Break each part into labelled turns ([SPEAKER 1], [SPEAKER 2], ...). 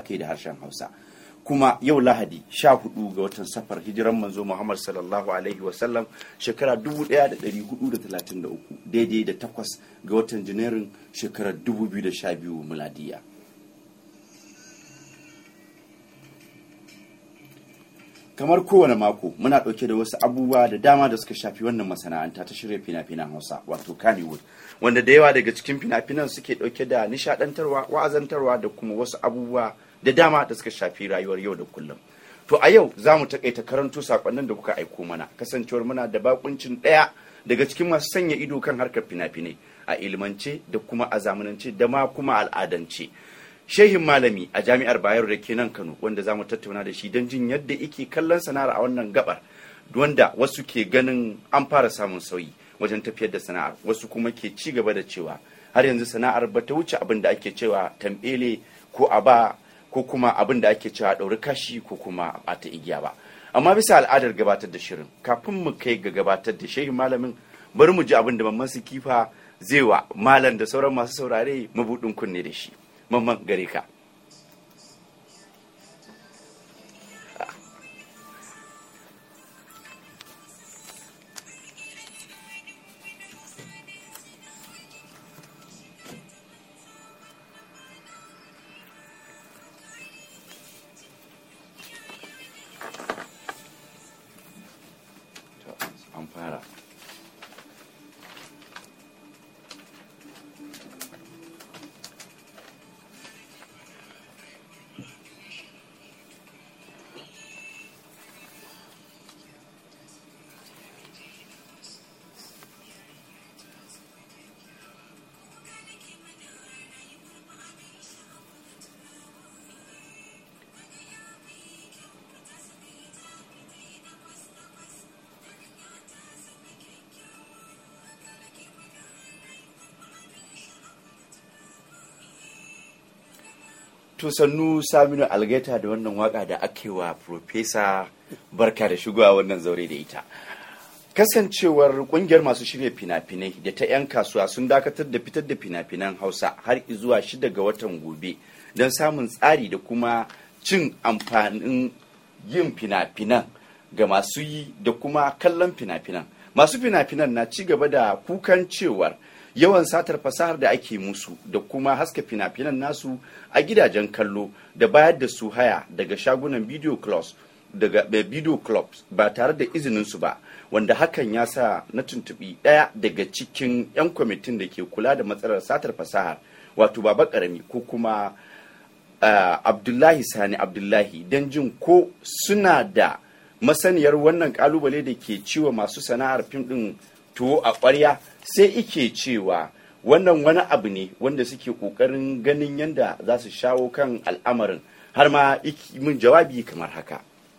[SPEAKER 1] ke da harshen hausa kuma yau lahadi sha hudu ga watan safar hijiran manzo muhammad sallallahu alaihi wasallam shekara 1433 daidai da takwas ga watan janairun shekarar 2012 miladiya kamar kowane mako muna ɗauke da wasu abubuwa da dama da suka shafi wannan masana'anta ta shirya fina-finan hausa wato kannywood wanda da yawa daga cikin fina-finan suke ɗauke da nishadantarwa wa'azantarwa da kuma wasu abubuwa da dama da suka shafi rayuwar yau da kullum to a yau za mu takaita karanto sakonnin da kuka aiko mana kasancewar muna da bakuncin ɗaya daga cikin masu sanya ido kan harkar fina-finai a ilimance da kuma a zamanance da ma kuma al'adance shehin malami a jami'ar bayero da ke nan kano wanda za mu tattauna da shi don jin yadda ike kallon sana'ar a wannan gabar wanda wasu ke ganin an fara samun sauyi wajen tafiyar da sana'ar wasu kuma ke ci gaba da cewa har yanzu sana'ar ba ta wuce abin da ake cewa tambele ko a ba ko kuma abin da ake cewa ɗauri kashi ko kuma a ta igiya ba amma bisa al'adar gabatar da shirin kafin mu kai ga gabatar da shehin malamin bari mu ji abin da mamman su kifa zai wa malam da sauran masu saurare mabuɗin kunne da shi mamman gare ka an fara to sannu saminu algaita da wannan waka da ake wa profesa barka da shigowa wannan zaure da ita kasancewar kungiyar masu shirya fina-finai da ta 'yan kasuwa sun dakatar da fitar da fina-finan hausa har zuwa shida ga watan gobe don samun tsari da kuma cin amfanin yin fina-finan ga masu yi da kuma kallon fina-finan masu fina-finan na ci gaba da kukan cewar yawan satar fasahar da ake musu da kuma haska fina-finan nasu a gidajen kallo da bayar da su haya daga shagunan video clubs daga video clubs ba tare da izinin su ba wanda hakan ya sa na tuntubi ɗaya daga cikin 'yan kwamitin da ke kula da matsalar satar fasahar wato baba karami ko kuma uh, abdullahi sani abdullahi don jin ko suna da masaniyar wannan kalubale da ke ciwo masu sana'ar fim din tuwo a ƙwarya sai ike cewa wannan wani abu ne wanda suke ƙoƙarin ganin yadda za su shawo kan al'amarin har ma min jawabi kamar haka.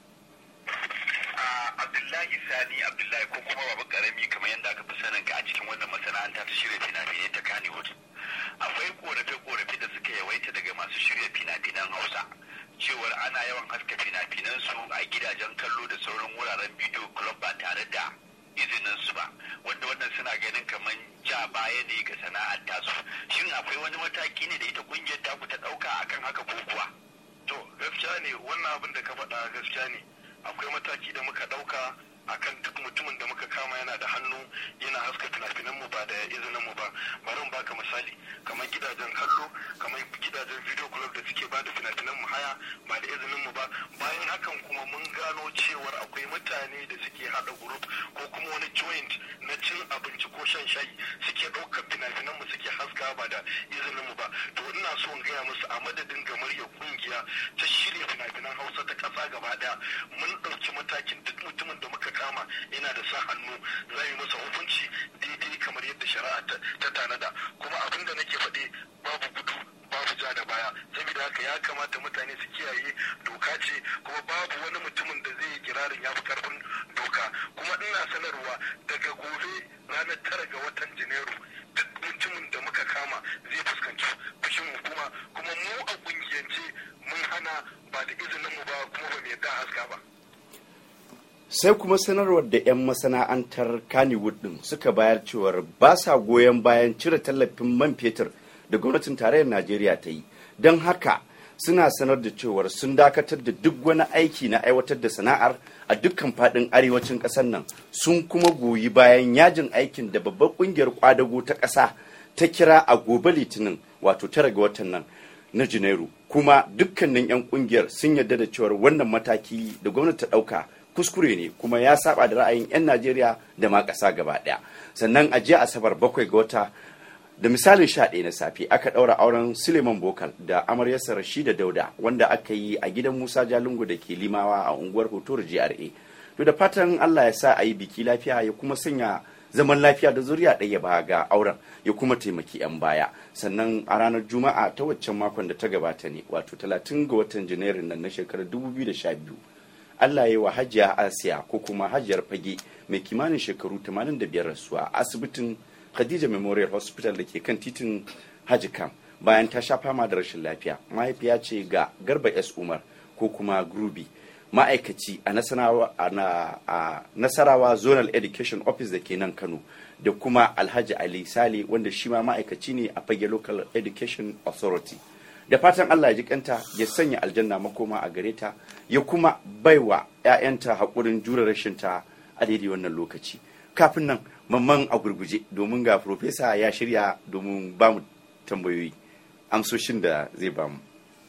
[SPEAKER 2] Abdullahi Sani Abdullahi ko kuma babu karami kamar yadda aka fi sanin ka a cikin wannan masana'anta ta shirya fina-finai ta Kannywood. Akwai korafe-korafe da suka yawaita daga masu shirya fina-finan Hausa. Cewar ana yawan haska fina-finan su a gidajen kallo da sauran wuraren bidiyo club ba tare da izinin su ba wanda wannan suna ganin kamar ja baya ne ga sana'ar tasu shin akwai wani mataki ne da ita kungiyar taku ta dauka akan haka ko kuwa
[SPEAKER 3] to gaskiya ne wannan abin da ka faɗa gaskiya ne akwai mataki da muka dauka akan duk mutumin da muka kama yana da hannu yana haska fina-finan mu ba da izinin mu ba bari in baka misali kamar gidajen kallo kamar gidajen video club da suke ba da fina-finan mu haya ba da izinin mu ba bayan hakan kuma mun gano cewar akwai mutane da suke hada group ko kuma wani joint na cin abinci ko shan shayi suke ɗaukar fina-finan mu suke haska ba da izinin mu ba to ina so in gaya musu a madadin gamaryar kungiya ta shirya fina-finan hausa ta ƙasa gaba ɗaya mun ɗauki matakin duk mutumin da muka kama yana da sa hannu za yi masa hukunci daidai kamar yadda shari'a ta tanada kuma abin da nake faɗi babu gudu babu ja da baya saboda haka ya kamata mutane su kiyaye doka ce kuma babu wani mutumin da zai yi kirarin ya fi karfin doka kuma ina sanarwa daga gobe ranar tara ga watan janairu duk mutumin da muka kama zai fuskanci fushin hukuma kuma mu a kungiyance mun hana ba da izinin mu ba kuma ba mu yadda haska ba
[SPEAKER 1] sai kuma sanarwar da 'yan masana'antar kannywood din suka bayar cewar ba sa goyon bayan cire tallafin man fetur da gwamnatin tarayyar najeriya ta yi don haka suna sanar da cewar sun dakatar da duk wani aiki na aiwatar da sana'ar a dukkan fadin arewacin kasar nan sun kuma goyi bayan yajin aikin da babbar kungiyar kwadago ta kasa ta kira a gobe litinin wato tara ga watan nan na janairu kuma dukkanin 'yan kungiyar sun yarda da cewar wannan mataki da gwamnati ta dauka kuskure ne kuma ya saba da ra'ayin 'yan najeriya da ma kasa gaba daya sannan a jiya asabar bakwai ga wata da misalin sha ɗaya na safe aka ɗaura auren suleiman bokal da amaryarsa rashida dauda wanda aka yi a gidan musa jalungu da ke limawa a unguwar hotor gra to da fatan allah ya sa a yi biki lafiya ya kuma sanya zaman lafiya da zuriya ɗaya ba ga auren ya kuma taimaki 'yan baya sannan a ranar juma'a ta waccan makon da ta gabata ne wato 30 ga watan janairun nan na shekarar 2012 allah ya yi wa hajiya asiya ko kuma hajiyar fage mai kimanin shekaru 85 rasuwa a asibitin Khadija Memorial Hospital da ke kan titin Haji Kam bayan ta sha fama da rashin lafiya. Mahaifiya ce ga Garba S. Umar ko kuma Grubi ma'aikaci a Nasarawa Zonal Education Office da ke nan Kano da kuma Alhaji Ali Sale wanda shi ma ma'aikaci ne a fage Local Education Authority. Da fatan Allah ya ji kanta ya sanya aljanna makoma a gare ta ya kuma baiwa 'ya'yanta haƙurin jure rashinta a daidai wannan lokaci. Kafin nan mamman a gurguje domin ga profesa ya shirya domin ba mu tambayoyi amsoshin da zai ba mu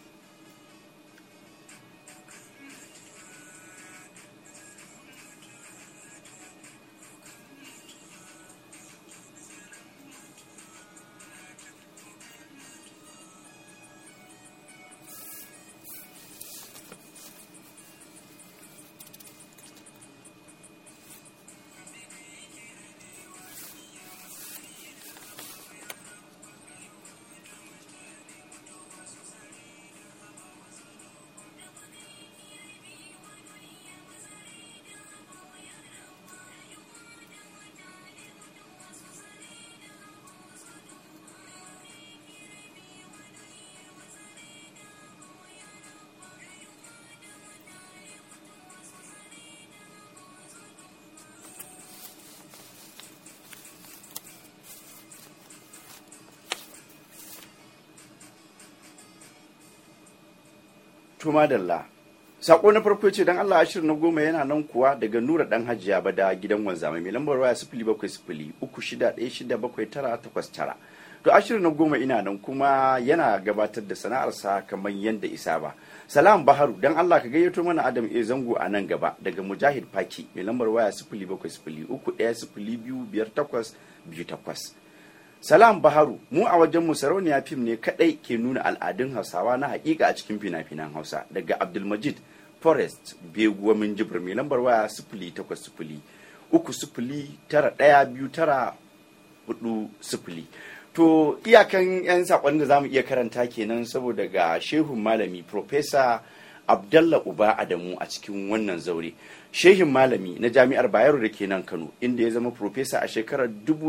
[SPEAKER 1] Tuma Dalla. Sako na farko ce dan Allah ashirin na goma yana nan kuwa daga Nura dan Hajiya ba da gidan wanzamai mai lambar waya sifili bakwai sifili uku shida ɗaya shida bakwai tara takwas tara. To ashirin na goma ina nan kuma yana gabatar da sana'arsa kamar yadda isa ba. Salam Baharu dan Allah ka gayyato mana Adam E Zango a nan gaba daga Mujahid Faki mai lambar waya sifili bakwai sifili uku ɗaya sifili biyu biyar takwas biyu takwas. Salam Baharu mu a wajenmu sarauniya fim ne kadai ke nuna al'adun Hausawa na hakika a cikin fina-finan Hausa daga Abdulmajid Forest Beguwa min jibir mai lambar waya sifili takwas sifili uku sifili tara ɗaya biyu tara hudu sifili. To iyakan 'yan saƙon da za mu iya karanta kenan saboda ga shehun malami Profesa Abdallah Uba Adamu a cikin wannan zaure. Shehin malami na jami'ar Bayero da ke nan Kano inda ya zama profesa a shekarar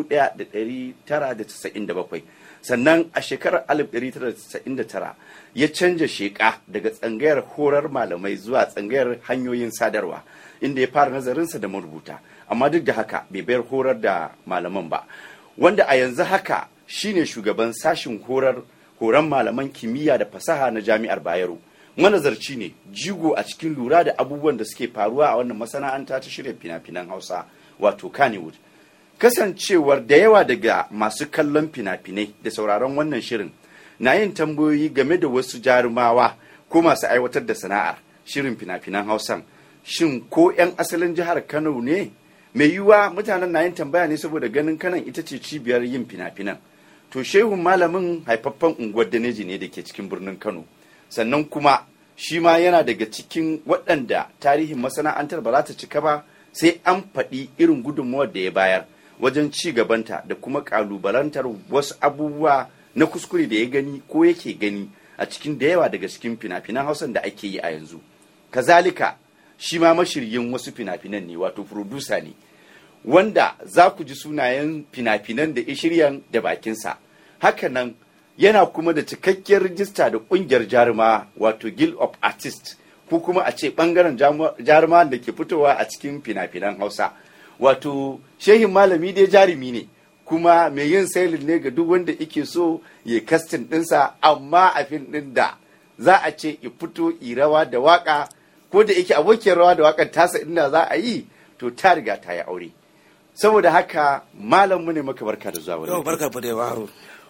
[SPEAKER 1] 1997 sannan a shekarar 1999 ya canja sheka daga tsangayar horar malamai zuwa tsangayar hanyoyin sadarwa inda ya fara nazarinsa da marubuta amma duk da haka bai bayar horar da malaman ba wanda a yanzu haka shine shugaban sashin horar horon malaman kimiyya da fasaha na jami'ar Bayero. manazarci ne jigo a cikin lura da abubuwan da suke faruwa a wannan masana'anta ta shirya fina-finan hausa wato kannywood kasancewar da yawa daga masu kallon fina-finai da sauraron wannan shirin na yin tambayoyi game da wasu jarumawa ko masu aiwatar da sana'ar shirin fina-finan hausan shin ko 'yan asalin jihar kano ne mai yiwuwa mutanen na yin tambaya ne saboda ganin kanan ita ce cibiyar yin fina-finan to shehun malamin haifaffen unguwar daneji ne da ke cikin birnin kano sannan kuma shi ma yana daga cikin waɗanda tarihin masana'antar ba za ta cika ba sai an faɗi irin gudunmawar da ya bayar wajen ci gabanta da kuma ƙalubalantar wasu abubuwa na kuskure da ya gani ko yake gani a cikin da yawa daga cikin fina-finan hausan da ake yi a yanzu kazalika shi ma mashiryin wasu fina-finan ne wato furodusa ne wanda za ku ji sunayen fina-finan da shiryan da bakinsa hakanan yana kuma da cikakkiyar rijista da kungiyar jaruma wato guild of artists ko kuma a ce bangaren jaruma da ke fitowa a cikin fina-finan hausa wato shehin malami dai jarumi ne kuma mai yin sailin ne ga duk wanda ike so ya kastin dinsa amma a fin din da za a ce i fito i rawa da waka ko da yake abokiyar rawa da wakan tasa inda za a yi to ta riga ta yi aure saboda haka malam mu ne maka barka da zuwa
[SPEAKER 4] Yau
[SPEAKER 1] wannan
[SPEAKER 4] barka fa da yaro.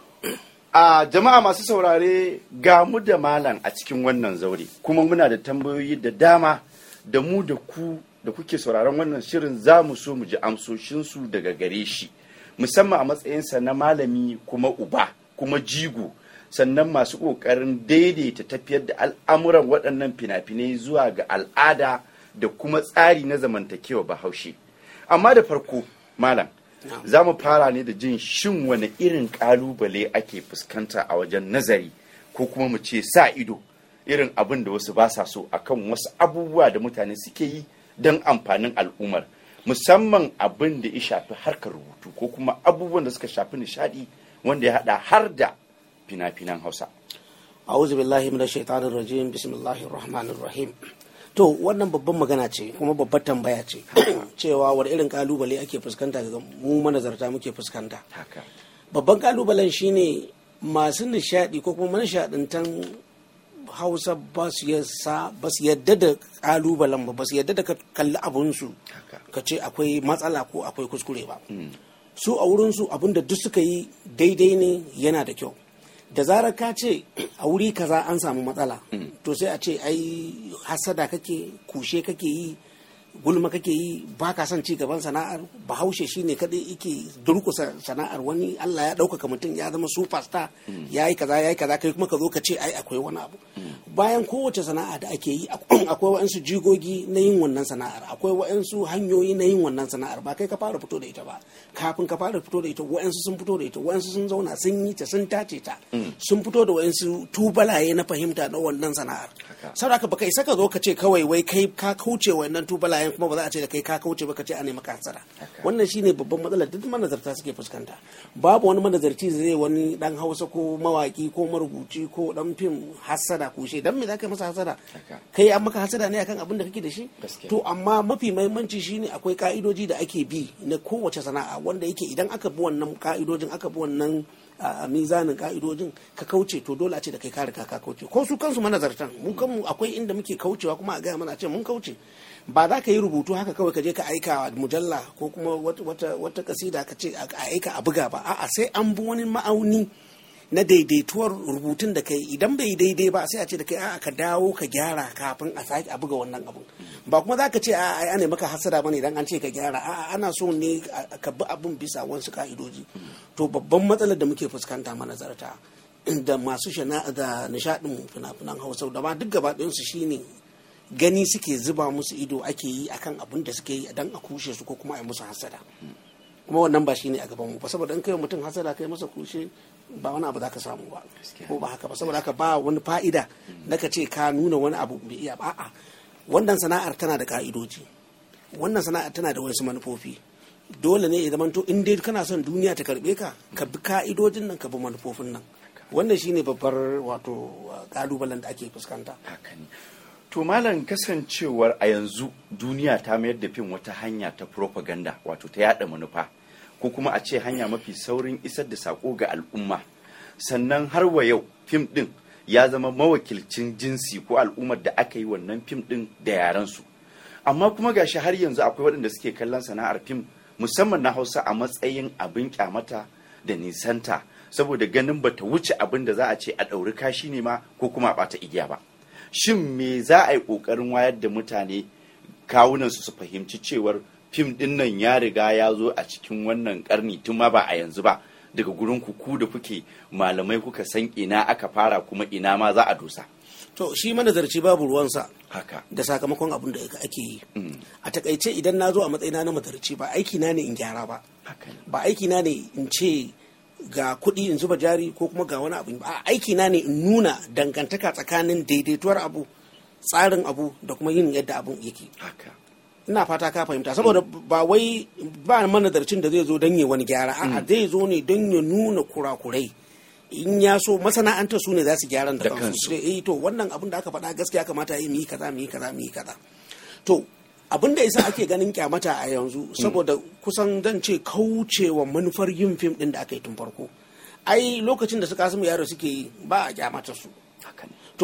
[SPEAKER 1] a jama'a masu saurare ga mu da malam a cikin wannan zaure kuma muna da tambayoyi da dama da mu da ku da kuke sauraron wannan shirin za mu so mu ji amsoshinsu daga gare shi musamman a matsayinsa na malami kuma uba kuma jigo sannan masu ƙoƙarin daidaita tafiyar da al'amuran waɗannan fina-finai zuwa ga al'ada da kuma tsari na zamantakewa bahaushe amma da farko malam za mu fara ne da jin shin wani irin ƙalubale ake fuskanta a wajen nazari ko kuma mu ce sa ido irin abin da wasu ba sa so akan wasu abubuwa da mutane suke yi don amfanin al'ummar musamman abin da ya shafi harkar rubutu ko kuma abubuwan da suka shafi nishadi wanda ya hada har da fina-finan hausa
[SPEAKER 4] A'udhu billahi minash shaitanir rajim. Bismillahir rahmanir rahim. To wannan babban magana ce kuma babbar tambaya ce cewa wani irin kalubale ake fuskanta daga mu manazarta muke fuskanta.
[SPEAKER 1] haka
[SPEAKER 4] Babban kalubalen shine masu nishadi ko kuma manishadintan Hausa ba su yasa ba su yadda da kalubalen ba ba su yadda da ka kalli abunsu
[SPEAKER 1] haka
[SPEAKER 4] ka ce akwai matsala ko akwai kuskure ba. su a wurinsu abin da duk suka yi daidai ne yana da kyau da zarar ka ce a wuri kaza an samu matsala to sai a ce ai hasada kake kushe kake yi gulma kake yi ba ka son ci gaban sana'ar bahaushe shine kadai yake durkusa sana'ar wani Allah ya ɗaukaka mutum ya zama superstar ya yi kaza ya yi kaza kai kuma ka zo ka ce ai akwai wani abu bayan kowace sana'a da ake yi akwai wa'ansu jigogi na yin wannan sana'ar akwai wa'ansu hanyoyi na yin wannan sana'ar ba kai ka fara fito da ita ba kafin ka fara fito da ita wa'ansu sun fito da ita wa'ansu sun zauna sun yi ta sun tace ta sun fito da wa'ansu tubalaye na fahimta na wannan sana'ar saboda ka baka isa ka zo ka ce kawai wai kai ka kauce wannan tubalayen kuma ba za a ce da kai ka kauce ba ka ce a nemi hasara wannan shine babban matsalar duk manazarta suke fuskanta babu wani manazarci zai wani dan hausa ko mawaki ko marubuci ko dan fim hasada kushe dan me za ka yi masa hasada
[SPEAKER 1] Haka.
[SPEAKER 4] kai an maka hasada ne akan abin da kake da shi
[SPEAKER 1] Gaskiya.
[SPEAKER 4] to amma mafi mahimmanci shine akwai ka'idoji da ake bi na kowace sana'a wanda yake idan aka bi wannan ka'idojin aka bi wannan a mizanin ka'idojin ka kauce to dole a ce da kai ka riga ka kauce ko su kansu manazartan mu kanmu akwai inda muke kaucewa kuma a gaya mana a ce mun kauce ba za ka yi rubutu haka kawai ka je ka aika wa mujalla ko kuma wata wata, wata kasida ka ce a aika a buga ba a'a sai an bi wani ma'auni na daidaituwar rubutun da kai idan bai daidai ba sai a ce da kai a'a ka dawo ka gyara kafin a sake a buga wannan abun ba kuma za ka ce a'a ai ana maka hasada bane idan an ce ka gyara a'a ana so ne a- ka bi abun bisa wasu ka'idoji to babban matsalar da muke fuskanta manazarta da masu shana da nishadin fina-finan hausa da ma duk gaba ɗayansu shine gani suke zuba musu ido ake yi akan abin da suke yi dan a kushe su ko kuma a yi musu hasada kuma wannan ba shine a gaban mu ba saboda in kai wa mutum hasada kai masa kushe ba wani abu za ka samu ba ko ba haka ba saboda haka ba wani fa'ida na ka ce ka nuna wani abu bai iya ba a'a wannan sana'ar tana da ka'idoji wannan sana'ar tana da wasu manufofi dole ne ya zamanto in dai kana son duniya ta karbe ka ka bi ka'idojin nan ka bi manufofin nan wannan shine babbar wato kalubalen da ake fuskanta
[SPEAKER 1] haka ne to malam kasancewar a yanzu duniya ta mayar da fim wata hanya ta propaganda wato ta yada manufa ko kuma a ce hanya mafi saurin isar da sako ga al'umma sannan har wa yau fim din ya zama mawakilcin jinsi ko al'ummar da aka yi wannan fim din da yarensu amma kuma gashi har yanzu akwai waɗanda suke kallon sana'ar fim musamman na hausa a matsayin abin kyamata da nisanta saboda ganin bata wuce abin da za a ce a ɗauri kashi ne ma ko kuma a ɓata igiya ba shin me za a yi ƙoƙarin wayar da mutane kawunansu su fahimci cewar fim ɗin nan ya riga ya zo a cikin wannan ƙarni tun ma ba a yanzu ba daga gurin ku ku da kuke malamai kuka san ina aka fara kuma ina ma za a dosa
[SPEAKER 4] to shi manazarci babu ruwansa
[SPEAKER 1] haka
[SPEAKER 4] da sakamakon abin da ake yi
[SPEAKER 1] Mm.
[SPEAKER 4] a takaice idan na zo a matsayina na mazarci ba aiki na ne in gyara ba
[SPEAKER 1] haka ne
[SPEAKER 4] ba aiki na ne in ce ga kuɗi in zuba jari ko kuma ga wani abu ba aiki na ne in nuna dangantaka tsakanin daidaituwar abu tsarin abu da kuma yin yadda abun yake
[SPEAKER 1] haka
[SPEAKER 4] ina fata ka fahimta saboda ba wai ba manazarcin da zai zo don ya wani gyara a'a zai zo ne don ya nuna kurakurai in ya so masana'antar su ne za su gyaran da
[SPEAKER 1] Da
[SPEAKER 4] kansu
[SPEAKER 1] kansu.
[SPEAKER 4] sai eh to wannan abin da aka faɗa gaskiya kamata yi mu yi kaza mu yi kaza mu yi kaza to abin da yasa ake ganin kyamata a yanzu saboda kusan zan ce kaucewa manufar yin fim din da aka yi tun farko ai lokacin da su kasimu yaro suke yi ba a kyamata su
[SPEAKER 1] haka ne
[SPEAKER 4] to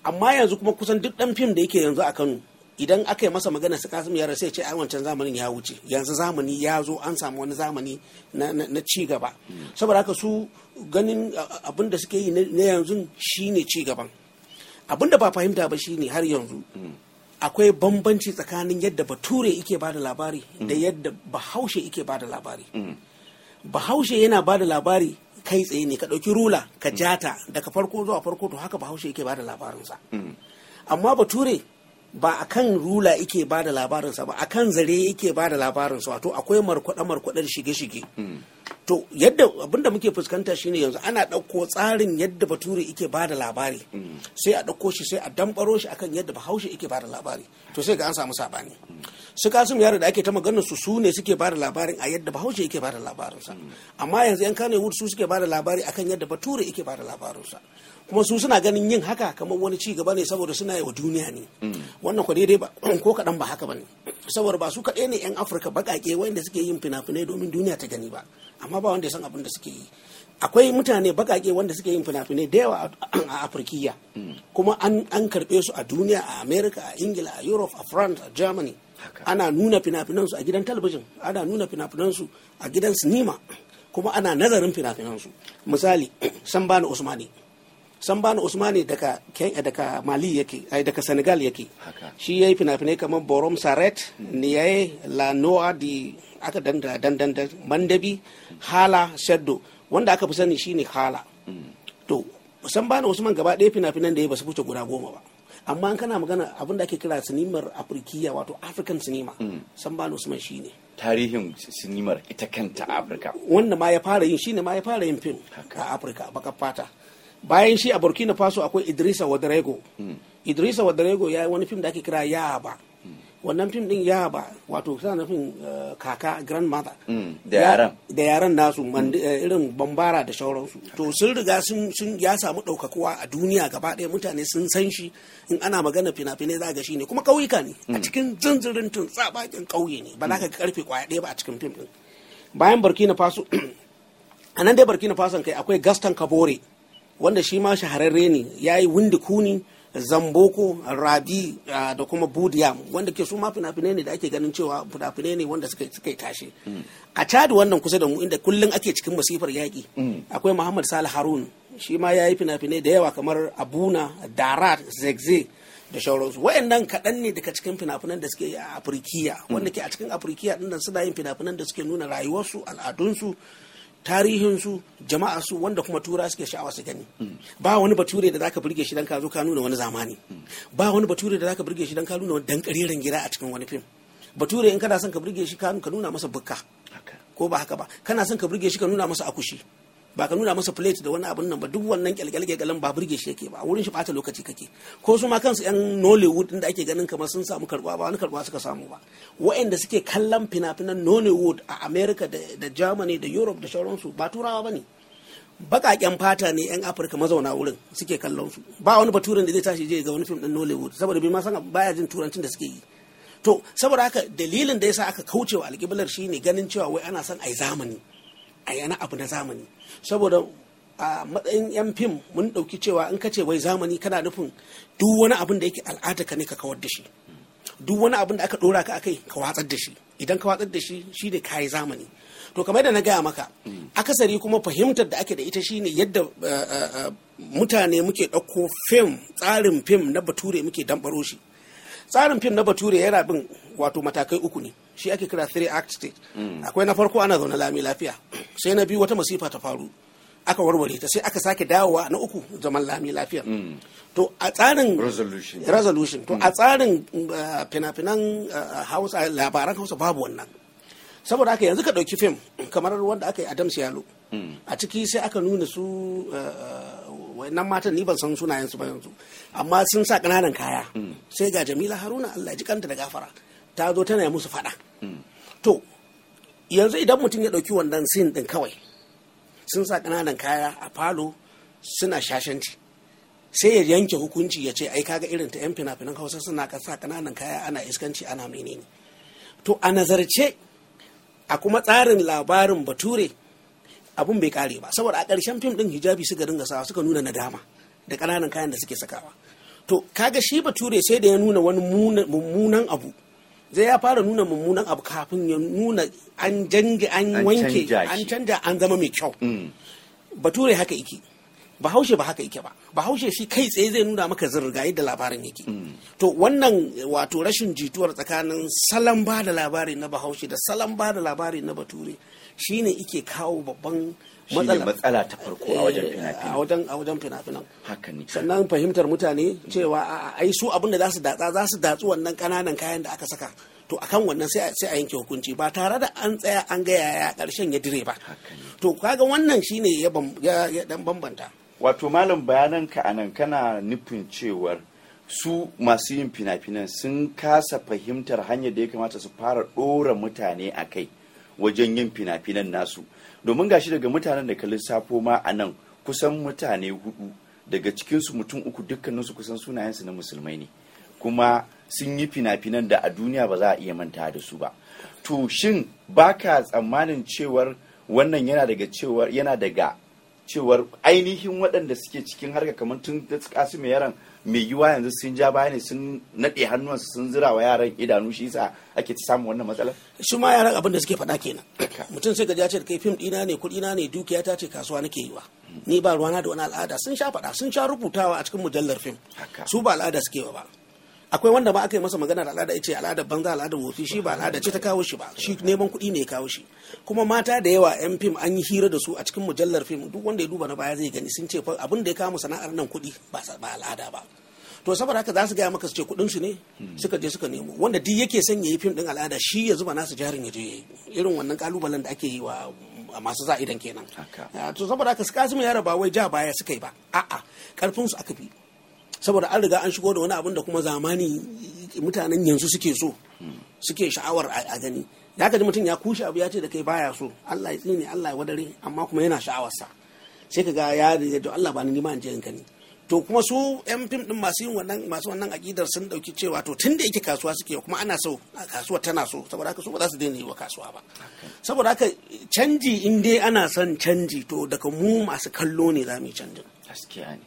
[SPEAKER 4] amma yanzu kuma kusan duk dan fim da yake yanzu a kano idan aka yi masa magana su kasim yara sai ce ai wancan zamanin ya wuce yanzu zamani ya zo an samu wani zamani na, na, na ci gaba saboda haka su ganin abin da suke yi na yanzu shine ci gaban abin da ba fahimta ba shine har yanzu akwai bambanci tsakanin yadda bature yake bada labari da yadda bahaushe yake bada labari bahaushe yana bada labari kai tsaye ne ka ɗauki rula ka jata daga farko zuwa farko to haka bahaushe yake bada labarinsa amma bature ba a kan rula yake ba da labarinsa ba a kan zare yake ba da labarinsa wato akwai markwaɗe markwaɗe da shige-shige to yadda abinda muke fuskanta shine yanzu ana ɗauko tsarin yadda bature yake ba da labari sai a ɗauko shi sai a dambaro shi akan yadda bahaushe yake ba da labari to sai ga an samu saɓani su kasum yaro da ake ta maganar su su ne suke ba da labarin a yadda bahaushe yake ba da labarinsa amma yanzu yan kane su suke ba da labari akan yadda bature yake ba da labarinsa kuma su suna ganin yin haka kamar wani ci gaba ne saboda suna yi wa duniya ne wannan kwa daidai ba ko kaɗan ba haka ba ne saboda ba su kaɗai ne 'yan afirka baƙaƙe wanda suke yin fina-finai domin duniya ta gani ba amma ba wanda ya san abin da suke yi akwai mutane baƙaƙe wanda suke yin fina-finai da yawa a afirkiya kuma an karɓe su a duniya a america a ingila a europe a france a germany ana nuna fina-finansu a gidan talabijin ana nuna fina-finansu a gidan sinima kuma ana nazarin fina-finansu misali sambani usmani sambani usmani daga kenya daga mali yake ai daga senegal yake shi ya yi fina-finai kamar borom saret niyaye la noa di aka danda dandan mandabi hala shaddo wanda aka fi sani shine hala to sambani usman gaba ɗaya fina-finan da ya ba su wuce guda goma ba amma an kana magana abin da ake kira sinimar afirkiya wato african cinema sambani usman shine
[SPEAKER 1] tarihin sinimar ita kanta a afirka
[SPEAKER 4] wanda ma ya fara yin shine ma ya fara yin fim a afirka baka fata bayan shi a burkina faso akwai idrisa wadarego idrisa wadarego ya yi wani fim da ake kira yaba wannan fim din yaba wato suna nufin kaka grandmother
[SPEAKER 1] da yaran
[SPEAKER 4] da yaran nasu irin bambara da shauransu to sun riga sun ya samu ɗaukakuwa a duniya gaba ɗaya mutane sun san shi in ana magana fina-finai za ga shi ne kuma ƙauyuka ne a cikin zanzirin tun tsabakin ƙauye ne ba za ka karfe kwaya ɗaya ba a cikin fim din bayan burkina faso a nan dai burkina faso kai akwai gaston kabore wanda shi ma shahararre ne ya yi windi kuni zamboko rabi da kuma budiyam wanda ke su ma fina-finai ne da ake ganin cewa fina-finai ne wanda suka yi tashi a cadi wannan kusa da mu inda kullum ake cikin masifar yaƙi akwai muhammad salih harun shi ma ya yi fina-finai da yawa kamar abuna darat zegze da shauransu wayannan kaɗan ne daga cikin fina-finan da suke a afirkiya wanda ke a cikin afirkiya ɗin suna yin fina-finan da suke nuna rayuwarsu al'adunsu tarihinsu jama'arsu wanda kuma tura suke sha'awa su gani ba wani bature da zaka burge shi dan ka zo ka nuna wani zamani ba wani bature da zaka burge shi dan ka nuna wani dan kariran gida a cikin wani fim bature in kana son ka burge shi ka nuna masa bukka ko ba haka ba kana son ka burge shi ka nuna masa akushi ba ka nuna masa plate da wani abun nan ba duk wannan kyalkyalkyalin ba burge shi yake ba wurin shi bata lokaci kake ko su ma kansu yan nollywood din da ake ganin kamar sun samu karbuwa ba wani karbuwa suka samu ba waɗanda suke kallon fina-finan nollywood a america da germany da europe da sauransu ba turawa ba ne baƙaƙen fata ne 'yan afirka mazauna wurin suke kallon su ba wani baturen da zai tashi je ga wani fim din nollywood saboda bai ma san baya jin turancin da suke yi to saboda haka dalilin da yasa aka kaucewa alƙiblar shine ganin cewa wai ana son ai zamani a yana abu na zamani saboda a matsayin yan fim mun ɗauki cewa in ka ce wai zamani kana nufin duk wani abin da yake al'ada ka ne ka kawar da shi duk wani abin da aka ɗora ka akai ka watsar da shi idan ka watsar da shi shi ne kayi zamani to kamar da na gaya maka akasari kuma fahimtar da ake da ita shine yadda mutane muke ɗauko fim tsarin fim na bature muke dambaro shi tsarin fim na bature yana bin wato matakai uku ne shi ake kira three act state akwai na farko ana zaune lami lafiya sai na biyu wata masifa ta faru aka warware ta sai aka sake dawowa na uku zaman lami lafiya to a tsarin
[SPEAKER 1] resolution
[SPEAKER 4] resolution to a tsarin fina-finan hausa labaran hausa babu wannan saboda haka yanzu ka ɗauki fim kamar wanda aka yi adams yalo a ciki sai aka nuna su wannan matan ni ban san sunayen su ba yanzu amma sun sa ƙananan kaya sai ga jamila haruna allah ji kanta da gafara ta zo tana musu faɗa to yanzu idan mutum ya ɗauki wannan sin ɗin kawai sun sa ƙananan kaya a falo suna shashanci sai ya yanke hukunci ya ce ai kaga irin ta 'yan fina-finan hausa suna sa ƙananan kaya ana iskanci ana menene to a nazarce a kuma tsarin labarin bature abun bai kare ba saboda a ƙarshen fim ɗin hijabi suka dinga sawa suka nuna nadama da ƙananan kayan da suke sakawa to kaga shi bature sai da ya nuna wani muna- mummunan abu zai ya fara nuna mummunan abu kafin ya nuna an jange an
[SPEAKER 1] An
[SPEAKER 4] wanke
[SPEAKER 1] canja
[SPEAKER 4] an
[SPEAKER 1] shi.
[SPEAKER 4] canja an zama mai kyau
[SPEAKER 1] Mm.
[SPEAKER 4] bature haka yake bahaushe ba haka yake ba bahaushe shi kai tsaye zai nuna maka zirga yadda labarin yake to wannan wato rashin jituwar tsakanin salon ba da labari na bahaushe da salon ba da labari na bature shine ike kawo babban
[SPEAKER 1] Shi ne
[SPEAKER 4] matsala
[SPEAKER 1] matsala ta farko a wajen
[SPEAKER 4] Eh, a
[SPEAKER 1] fina-finai
[SPEAKER 4] wajen a wajen fina-finan
[SPEAKER 1] haka ne
[SPEAKER 4] sannan fahimtar mutane cewa a ai su abin da za su datsa za su datsu wannan kananan kayan da aka saka to akan wannan sai a- sai a yanke hukunci ba tare da an tsaya an ga yaya karshen ya dire ba
[SPEAKER 1] haka ne
[SPEAKER 4] to kaga wannan shine ya bam- ya ya dan bambanta
[SPEAKER 1] wato malam bayananka a nan kana nufin cewar su masu yin fina-finan sun kasa fahimtar hanyar da ya kamata su fara ɗora mutane a kai wajen yin fina-finan nasu domin gashi daga mutanen da ka lissafo ma a nan kusan mutane hudu daga cikinsu mutum uku dukkaninsu kusan sunayensu na musulmai ne kuma sun yi fina-finan da a duniya ba za a iya manta da su ba to shin baka tsammanin cewar wannan yana daga cewar yana daga cewar ainihin waɗanda suke cikin harka kamar tun da kasu mai yaran mai yiwa yanzu sun ja baya ne sun naɗe hannuwansu sun zira wa yaran idanu shi yasa ake ta samun wannan matsalar
[SPEAKER 4] shi ma yaran abin da suke faɗa kenan mutum sai ga ya ce da kai fim ɗina ne kuɗi na ne dukiya ta ce kasuwa nake yi wa ni ba ruwana da wani al'ada sun sha faɗa sun sha rubutawa a cikin mujallar fim
[SPEAKER 1] Haka.
[SPEAKER 4] su ba al'ada suke wa ba akwai wanda ba aka yi masa magana da al'ada ya ce al'adar banza al'adar wofi shi ba al'ada ce ta kawo shi ba shi neman kuɗi ne ya kawo shi kuma mata da yawa yan fim an yi hira da su a cikin mujallar fim duk wanda ya duba na baya zai gani sun ce fa abin da ya kawo sana'ar nan kuɗi ba sa- ba al'ada ba to saboda haka za su gaya maka su ce kuɗin su ne suka je suka nemo wanda duk yake son ya yi fim ɗin al'ada shi ya zuba nasu jarin ya je ya yi irin wannan kalubalen da ake yi wa a masu za'idan kenan
[SPEAKER 1] Haka.
[SPEAKER 4] Ah, to saboda haka su kasu yara ba wai ja baya suka yi ba a'a karfin su aka fi saboda an riga an shigo da wani abin da kuma zamani mutanen yanzu suke so suke sha'awar a a gani ya ka ji mutum ya kushe abu ya ce da kai baya so Allah ya tsine Allah ya wadare amma kuma yana sha'awarsa sai ka ga ya riga to Allah ba ni ma in je in gani to kuma su yan fim din masu yin wannan masu wannan akidar sun dauki cewa to tunda yake kasuwa suke kuma ana so a kasuwa tana so saboda haka su ba za su daina yi wa kasuwa ba saboda haka canji in dai ana son canji to daga mu masu kallo ne za mu yi canjin
[SPEAKER 1] gaskiya ne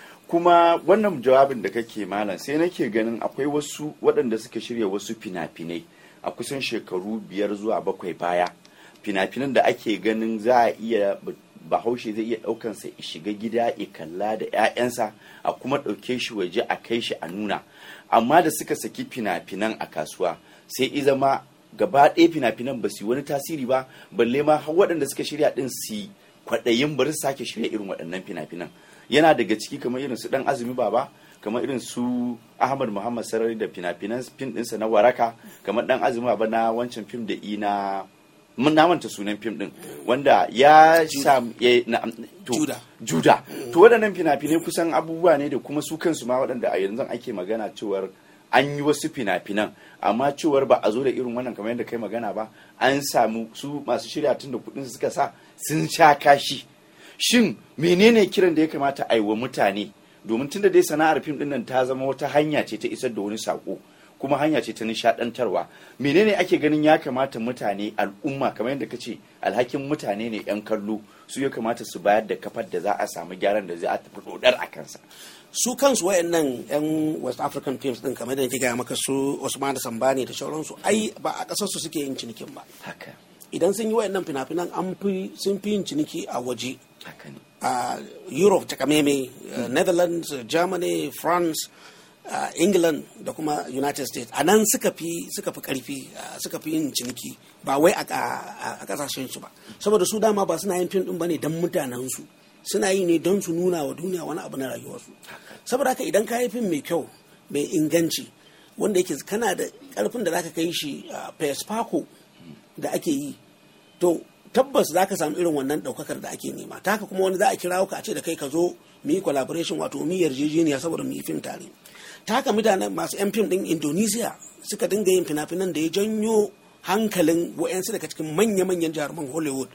[SPEAKER 1] kuma wannan jawabin da kake malam sai nake ganin akwai wasu waɗanda suka shirya wasu fina-finai a kusan shekaru biyar zuwa bakwai baya fina-finan da ake ganin za a iya bahaushe zai iya ɗaukansa ya shiga gida ya kalla da 'ya'yansa a kuma ɗauke shi waje a kai shi a nuna amma da suka saki fina-finan a kasuwa sai i zama gaba ɗaya fina-finan ba su yi wani tasiri ba balle ma har waɗanda suka shirya ɗin su yi kwaɗayin bari su sake shirya irin waɗannan fina-finan yana daga ciki kamar irin su ɗan azumi baba kamar irin su ahmad muhammad sarari da fina-finan fim ɗinsa na waraka kamar ɗan azumi baba na wancan fim da ina mun na manta sunan fim ɗin wanda ya sam ya na to,
[SPEAKER 4] Juda.
[SPEAKER 1] juda to waɗannan fina-finai kusan abubuwa ne da kuma su kansu ma waɗanda a yanzu ake magana cewar an yi wasu fina-finan amma cewar ba a zo da irin wannan kamar yadda kai magana ba an samu su masu shirya tun da kuɗin suka sa sun sha kashi shin menene kiran da ya kamata a yi wa mutane domin tunda dai sana'ar fim ɗin nan ta zama wata hanya ce ta isar da wani saƙo kuma hanya ce ta nishaɗantarwa menene ake ganin ya kamata mutane al'umma kamar yadda ka ce alhakin mutane ne 'yan kallo su ya kamata su bayar da kafar da za a samu gyaran da za a tafi dodar a kansa
[SPEAKER 4] su kansu wayannan yan west african films din kamar da nake gaya maka su Usman Sambani da sauransu ai ba a kasar su suke yin cinikin ba
[SPEAKER 1] haka
[SPEAKER 4] idan sun yi wayannan fina-finan an fi sun fi yin ciniki a waje
[SPEAKER 1] haka ne
[SPEAKER 4] a Europe ta kameme Netherlands Germany France uh, England da kuma United States a nan suka fi suka fi karfi uh, suka fi yin ciniki ba wai a, a, a kasashen su ba saboda su dama ba suna yin fim din bane don mutanen su suna yi ne don su nuna wa duniya wani abu na rayuwarsu saboda haka idan ka yi fim mai kyau mai inganci wanda yake kana da karfin da zaka kai shi a fesfako da ake yi to tabbas za ka samu irin wannan daukakar da ake nema ta haka kuma wani za a kira ka a ce da kai ka zo mu yi collaboration wato mu yi yarjejeniya saboda mu yi fim tare ta haka mutanen masu yan fim din indonesia suka dinga yin fina-finan da ya janyo hankalin wa'yansu daga cikin manya-manyan jaruman hollywood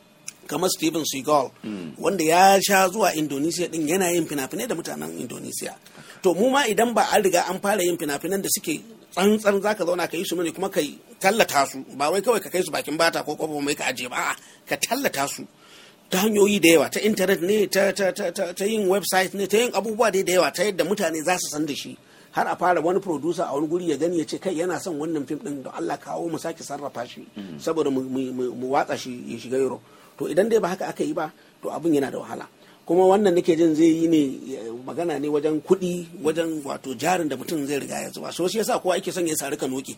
[SPEAKER 4] kamar Steven Seagal wanda ya sha zuwa Indonesia din yana yin fina-finai da mutanen Indonesia to mu ma idan ba an riga an fara yin fina-finan da suke tsantsan zaka zauna ka yi su ne kuma ka tallata su ba wai kawai ka kai su bakin bata ko kwabo mai ka aje ba a'a ka tallata su ta hanyoyi da yawa ta intanet ne ta, ta, ta, ta, ta yin website ne ta yin abubuwa dai da yawa ta yadda mutane za su san da shi har a fara wani producer a wani guri ya gani ya ce kai yana son wannan fim din da Allah kawo mu sake sarrafa shi saboda mu, mu, mu, mu watsa shi ya shiga Europe to idan dai ba haka aka yi ba to abin yana da wahala kuma wannan nake jin zai yi ne eh, magana ne wajen kuɗi wajen wato jarin da mutum zai riga ya zuba so shi yasa kowa yake son ya sari kanoki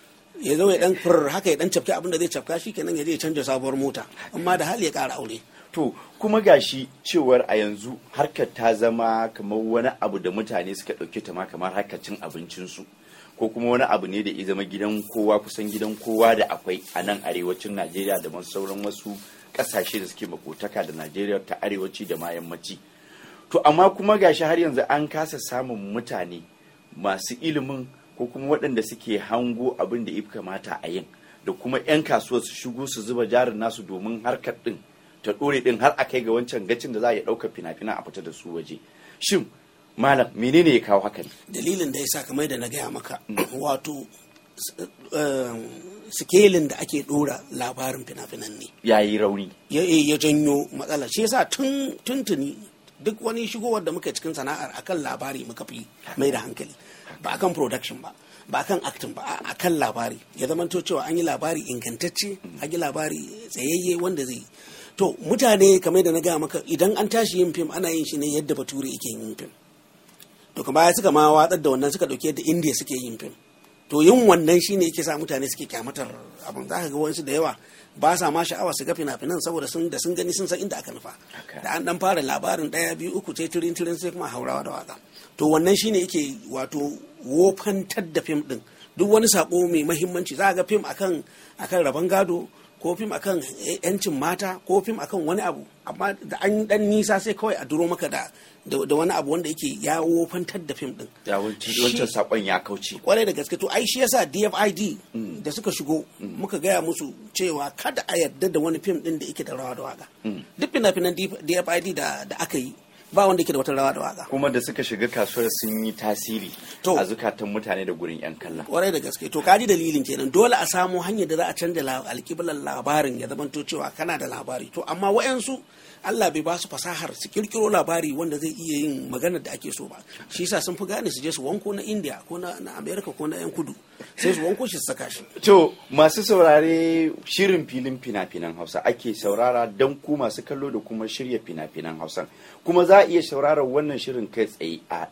[SPEAKER 4] ya zo ya dan fur haka ya dan cafke abin da zai cafka shi kenan ya je ya canja sabuwar mota amma da hali ya ƙara aure
[SPEAKER 1] to kuma gashi cewar a yanzu harkar ta zama kamar wani abu da mutane suka ɗauke ta ma kamar harkar cin abincinsu ko kuma wani abu ne da ya zama gidan kowa kusan gidan kowa da akwai a nan arewacin najeriya da masu sauran wasu ƙasashe da suke makotaka da najeriya ta arewaci da ma yammaci to amma kuma gashi har yanzu an kasa samun mutane masu ilimin ko kuma waɗanda suke hango abin da ya kamata a yin da kuma 'yan kasuwa su shigo su zuba jarin nasu domin harkar ɗin ta ɗore ɗin har a kai ga wancan gacin da za a iya ɗaukar fina-finan a fita da su waje shin malam menene ya kawo hakan
[SPEAKER 4] dalilin da ya sa kamar da na gaya maka wato s- eh, sikelin da ake ɗora labarin fina-finan ne
[SPEAKER 1] ya yi rauni
[SPEAKER 4] ya ya janyo matsala shi yasa tun tuntuni duk wani shigowar da muka cikin sana'ar akan labari muka fi mai da hankali ba akan production ba ba akan acting ba a- akan labari ya zama to cewa an yi labari ingantacce an yi labari tsayayye wanda zai yi. to mutane kamar da na gaya maka idan an tashi yin fim ana yin shi ne yadda bature yake yin fim to kuma baya suka ma watsar da wannan suka dauke yadda indiya suke yin fim to yin wannan shine yake sa mutane suke kyamatar abin za ka ga wasu da yawa ba sa ma sha'awa su ga fina-finan saboda sun da sun gani sun san inda aka nufa
[SPEAKER 1] Haka.
[SPEAKER 4] da an dan fara labarin daya biyu uku sai tirin tirin sai kuma haurawa da waka to wannan shine yake wato wofantar da fim din duk wani sako mai mahimmanci za ga fim akan akan rabon gado ko fim akan yancin mata ko fim akan wani abu amma da an dan nisa sai kawai a duro maka da da da wani abu wanda yake ya wofantar da fim din
[SPEAKER 1] ya wancan
[SPEAKER 4] Shi-
[SPEAKER 1] wancan sakon ya kauce
[SPEAKER 4] kwarai da gaske to ai shi yasa DFID da suka shigo muka gaya musu cewa kada a yarda da wani fim din da yake da rawa da waka duk fina-finan DFID da da aka yi ba wanda yake da wata rawa da waka
[SPEAKER 1] kuma da suka shiga kasuwar sun yi tasiri
[SPEAKER 4] To.
[SPEAKER 1] a zukatan mutane da gurin 'yan kallon
[SPEAKER 4] kwarai da gaske to kaji dalilin kenan dole a samu hanyar da za a canja la- alƙiblar labarin ya zamanto cewa kana da labari to amma wayansu Allah bai ba su fasahar su kirkiro labari wanda zai iya yin maganar da ake so ba shi yasa sun fi gane su je su wanko na India ko na na America ko na yan kudu sai su wanko shi su saka shi
[SPEAKER 1] To masu saurare shirin filin fina-finan Hausa ake saurara don ku masu kallo da kuma shirya fina-finan Hausa. Kuma za a iya sauraron wannan shirin kai tsaye a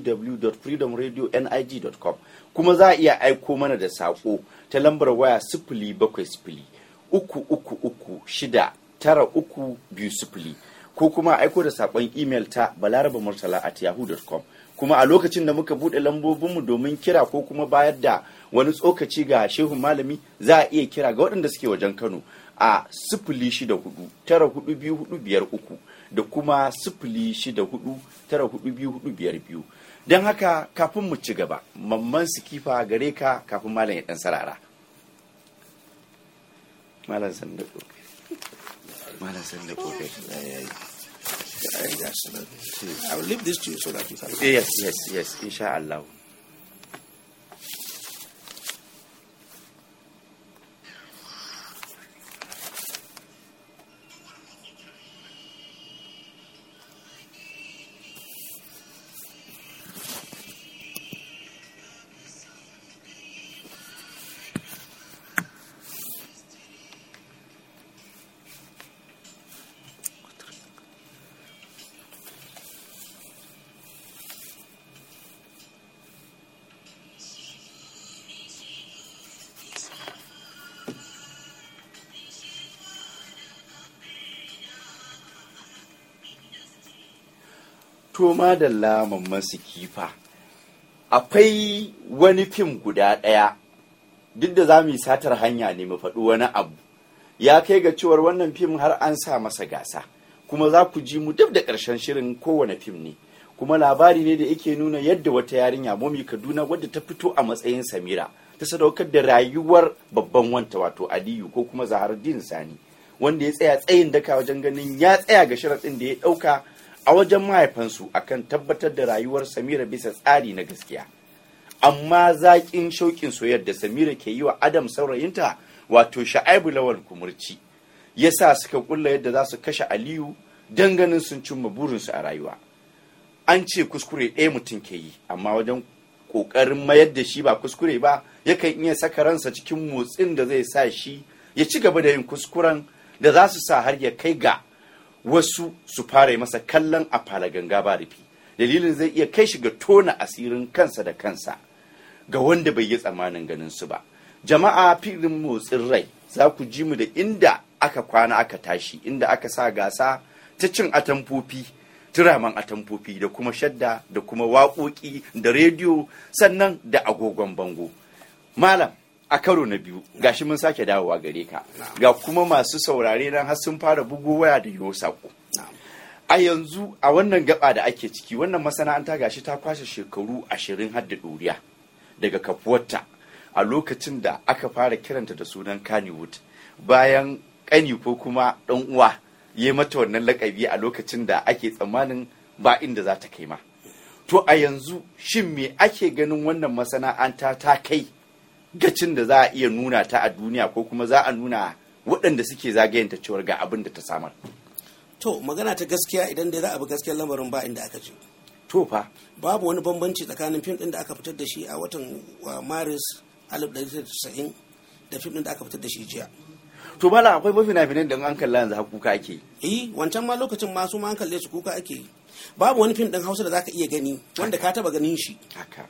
[SPEAKER 1] www.freedomradio.nig.com kuma za a iya aiko mana da saƙo ta lambar waya sifili bakwai sifili uku uku uku shida tara uku biyu sifili ko kuma aiko da saƙon imel ta balaraba murtala at yahoo.com kuma a lokacin da muka buɗe lambobinmu domin kira ko kuma bayar da wani tsokaci ga shehun malami za a iya kira ga waɗanda suke wajen kano a sifili shida hudu tara hudu biyu hudu biyar uku da kuma sifili shida hudu tara hudu biyu hudu biyar biyu don haka kafin mu ci gaba mamman sikifa gare ka kafin malam ya ɗan sarara malam sanda malam sanda kokari
[SPEAKER 4] I will leave this to you so that you can
[SPEAKER 1] yes yes yes insha Allah to madalla mamman sikifa akwai wani fim guda ɗaya duk da za mu yi satar hanya ne mu faɗi wani abu ya kai ga cewar wannan fim har an sa masa gasa kuma za ku ji mu duk da ƙarshen shirin kowane fim ne kuma labari ne da yake nuna yadda wata yarinya momi kaduna wadda ta fito a matsayin samira ta sadaukar da rayuwar babban wanta wato aliyu ko kuma zaharuddin sani wanda ya tsaya tsayin daka wajen ganin ya tsaya ga sharaɗin da ya ɗauka a wajen mahaifansu akan tabbatar da rayuwar samira bisa tsari na gaskiya amma zaƙin shauƙin soyayyar da samira ke yi wa adam saurayinta wato sha'aibu lawal kumurci ya sa suka kulla yadda za su kashe aliyu don ganin sun cimma burinsu a rayuwa an ce kuskure ɗaya mutum ke yi amma wajen ƙoƙarin mayar da shi ba kuskure ba yakan iya saka ransa cikin motsin da zai sa shi ya ci gaba da yin kuskuren da za su sa har ya kai ga wasu su fara masa kallon a fara ganga ba rufi dalilin zai iya kai shi ga tona asirin kansa da kansa ga wanda bai yi tsammanin ganin su ba jama'a filin motsin rai za ku ji mu da inda aka kwana aka tashi inda aka sa gasa ta cin atamfofi turaman atamfofi da kuma shadda da kuma waƙoƙi da rediyo sannan da agogon bango malam a karo na biyu gashi mun sake dawowa gare ka ga kuma masu saurare nan har sun fara bugo waya da yo sako a yanzu a wannan gaba da ake ciki wannan masana'anta gashi ta kwashe shekaru ashirin har da ɗoriya daga kafuwarta a lokacin da aka fara kiranta da sunan kannywood bayan ƙani ko kuma ɗan uwa ya mata wannan lakabi a lokacin da ake tsammanin ba inda za ta kai ma to a yanzu shin me ake ganin wannan masana'anta ta kai gacin da za a iya nuna ta a duniya ko kuma za a nuna waɗanda suke zagayenta cewar ga abin da ta samar
[SPEAKER 4] to magana ta gaskiya idan dai za a bi gaskiyar lamarin ba inda aka je
[SPEAKER 1] to fa
[SPEAKER 4] babu wani bambanci tsakanin fim ɗin da aka fitar da shi a watan maris 1990 da fim ɗin da aka fitar da shi jiya
[SPEAKER 1] to bala akwai mafi finan da an kalla yanzu kuka ake
[SPEAKER 4] yi wancan ma lokacin masu ma an kalle su kuka ake yi babu wani fim ɗin hausa da zaka iya gani wanda ka taba ganin shi
[SPEAKER 1] haka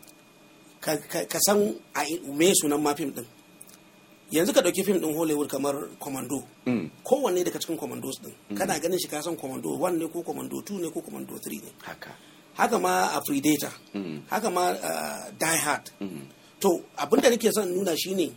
[SPEAKER 4] ka san a me sunan ma fim ɗin yanzu ka ɗauki fim ɗin hollywood kamar commando kowanne daga cikin commandos ɗin kana ganin shi ka san commando 1 ne ko commando 2 ne ko commando 3 ne
[SPEAKER 1] haka
[SPEAKER 4] haka ma a predator haka ma die hard to abinda nake son nuna shine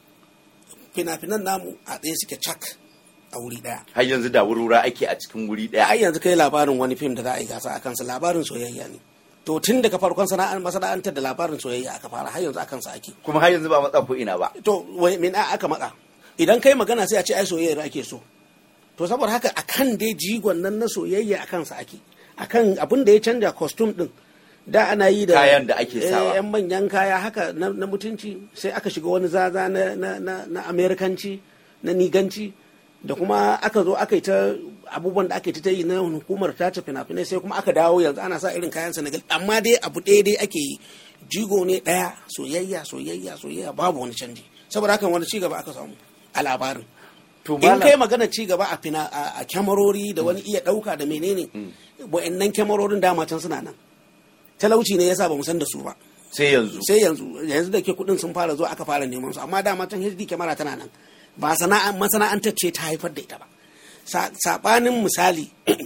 [SPEAKER 4] fina-finan namu a tsaye suke cak a wuri daya
[SPEAKER 1] har yanzu da wurwura ake a cikin wuri daya
[SPEAKER 4] ai yanzu kai labarin wani fim da za a yi gasa a kansa labarin soyayya ne to tun daga farkon sana'ar masana'antar da labarin soyayya aka fara har yanzu a kansa ake
[SPEAKER 1] kuma har yanzu ba matsa ko ina ba
[SPEAKER 4] to wai min aka matsa idan kai magana sai a ce ai soyayya ake so to saboda haka akan dai jigon nan na soyayya a kansa ake akan abin da ya canja costume din da ana yi da
[SPEAKER 1] kayan da ake sawa
[SPEAKER 4] yan manyan kaya haka na, na mutunci sai aka shiga wani zaza na, na, na, na amerikanci na niganci da kuma aka zo aka yi ta abubuwan da aka yi ta yi na hukumar tace fina-finai sai kuma aka dawo yanzu ana sa irin kayan senegal amma dai abu ɗaya dai ake yi jigo ne ɗaya soyayya soyayya soyayya babu wani canji saboda haka wani cigaba aka samu a labarin
[SPEAKER 1] to
[SPEAKER 4] in kai magana cigaba a fina a kyamarori da wani iya ɗauka da menene wa'annan kyamarorin dama can suna nan talauci ne yasa ba mu san da su ba
[SPEAKER 1] sai yanzu
[SPEAKER 4] sai yanzu yanzu da ke kudin sun fara zuwa aka fara neman su amma dama can HD kyamara tana nan ba sana'an masana'antar ce ta haifar da ita ba sabanin misali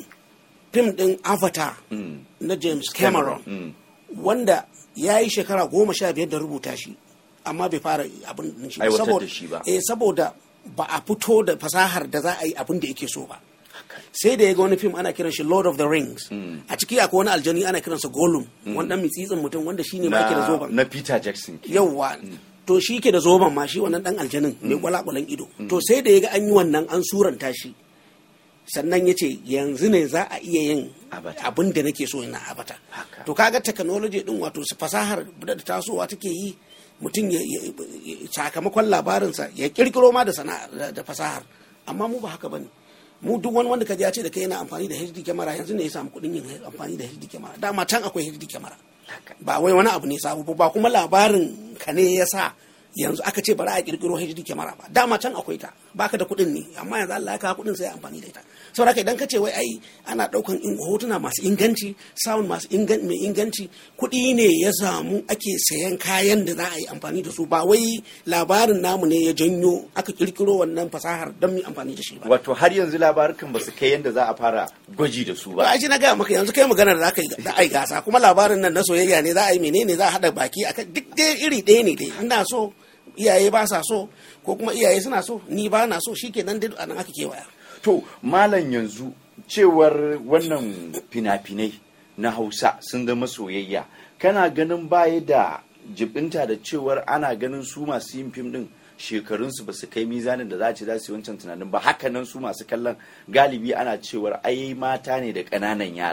[SPEAKER 4] fim din Avatar na James Cameron wanda ya yi shekara goma sha biyar da rubuta shi amma bai fara abin shi
[SPEAKER 1] ba
[SPEAKER 4] eh saboda ba a fito da fasahar da za a yi abin da yake so ba sai da ya ga wani fim ana kiran shi Lord of the Rings a ciki akwai wani aljani ana kiransa Gollum wani dan mitsitsin mutum wanda shine ma yake da zoban
[SPEAKER 1] na Peter Jackson
[SPEAKER 4] yawwa to shi ke da zoban ma shi wannan dan aljanin mai kwalakwalan ido to sai da ya ga an yi wannan an suranta shi sannan ya ce yanzu ne za a iya yin abin da nake so yana abata to kaga technology din wato fasahar da tasowa take yi mutum ya sakamakon labarinsa ya kirkiro ma da sana'ar da fasahar amma mu ba haka bane mu duk wani wanda kaji ya ce da kai yana amfani da HD camera yanzu ne ya samu kuɗin yin amfani da HD camera dama can akwai HD camera ba wai wani abu ne sabu ba kuma labarin ka ne ya sa yanzu aka ce bari a kirkiro HD camera ba dama can akwai ta baka da kuɗin ne amma yanzu Allah ya kawo kuɗin sai amfani da ita saboda idan ka ce wai ai ana ɗaukan hotuna masu inganci sound masu mai inganci kuɗi ne ya samu ake sayan kayan da za a yi amfani da su ba wai labarin namu ne ya janyo aka kirkiro wannan fasahar don mu amfani da shi ba
[SPEAKER 1] wato har yanzu labarukan ba su kai yadda za a fara gwaji da su ba
[SPEAKER 4] ba shi na gaya maka yanzu kai magana da za a yi gasa kuma labarin nan na soyayya ne za a yi menene za a haɗa baki akan duk dai iri ɗaya ne dai ina so iyaye ba sa so ko kuma iyaye suna so ni ba na so shi ke nan dai anan aka kewaya
[SPEAKER 1] to malam yanzu cewar wannan fina-finai na hausa sun zama soyayya kana ganin baya da jibinta da cewar ana ganin su masu yin fim din shekarunsu ba su kai mizanin da za a ce za su yi wancan tunanin ba haka nan su masu kallon galibi ana cewar ai mata ne da ƙananan yara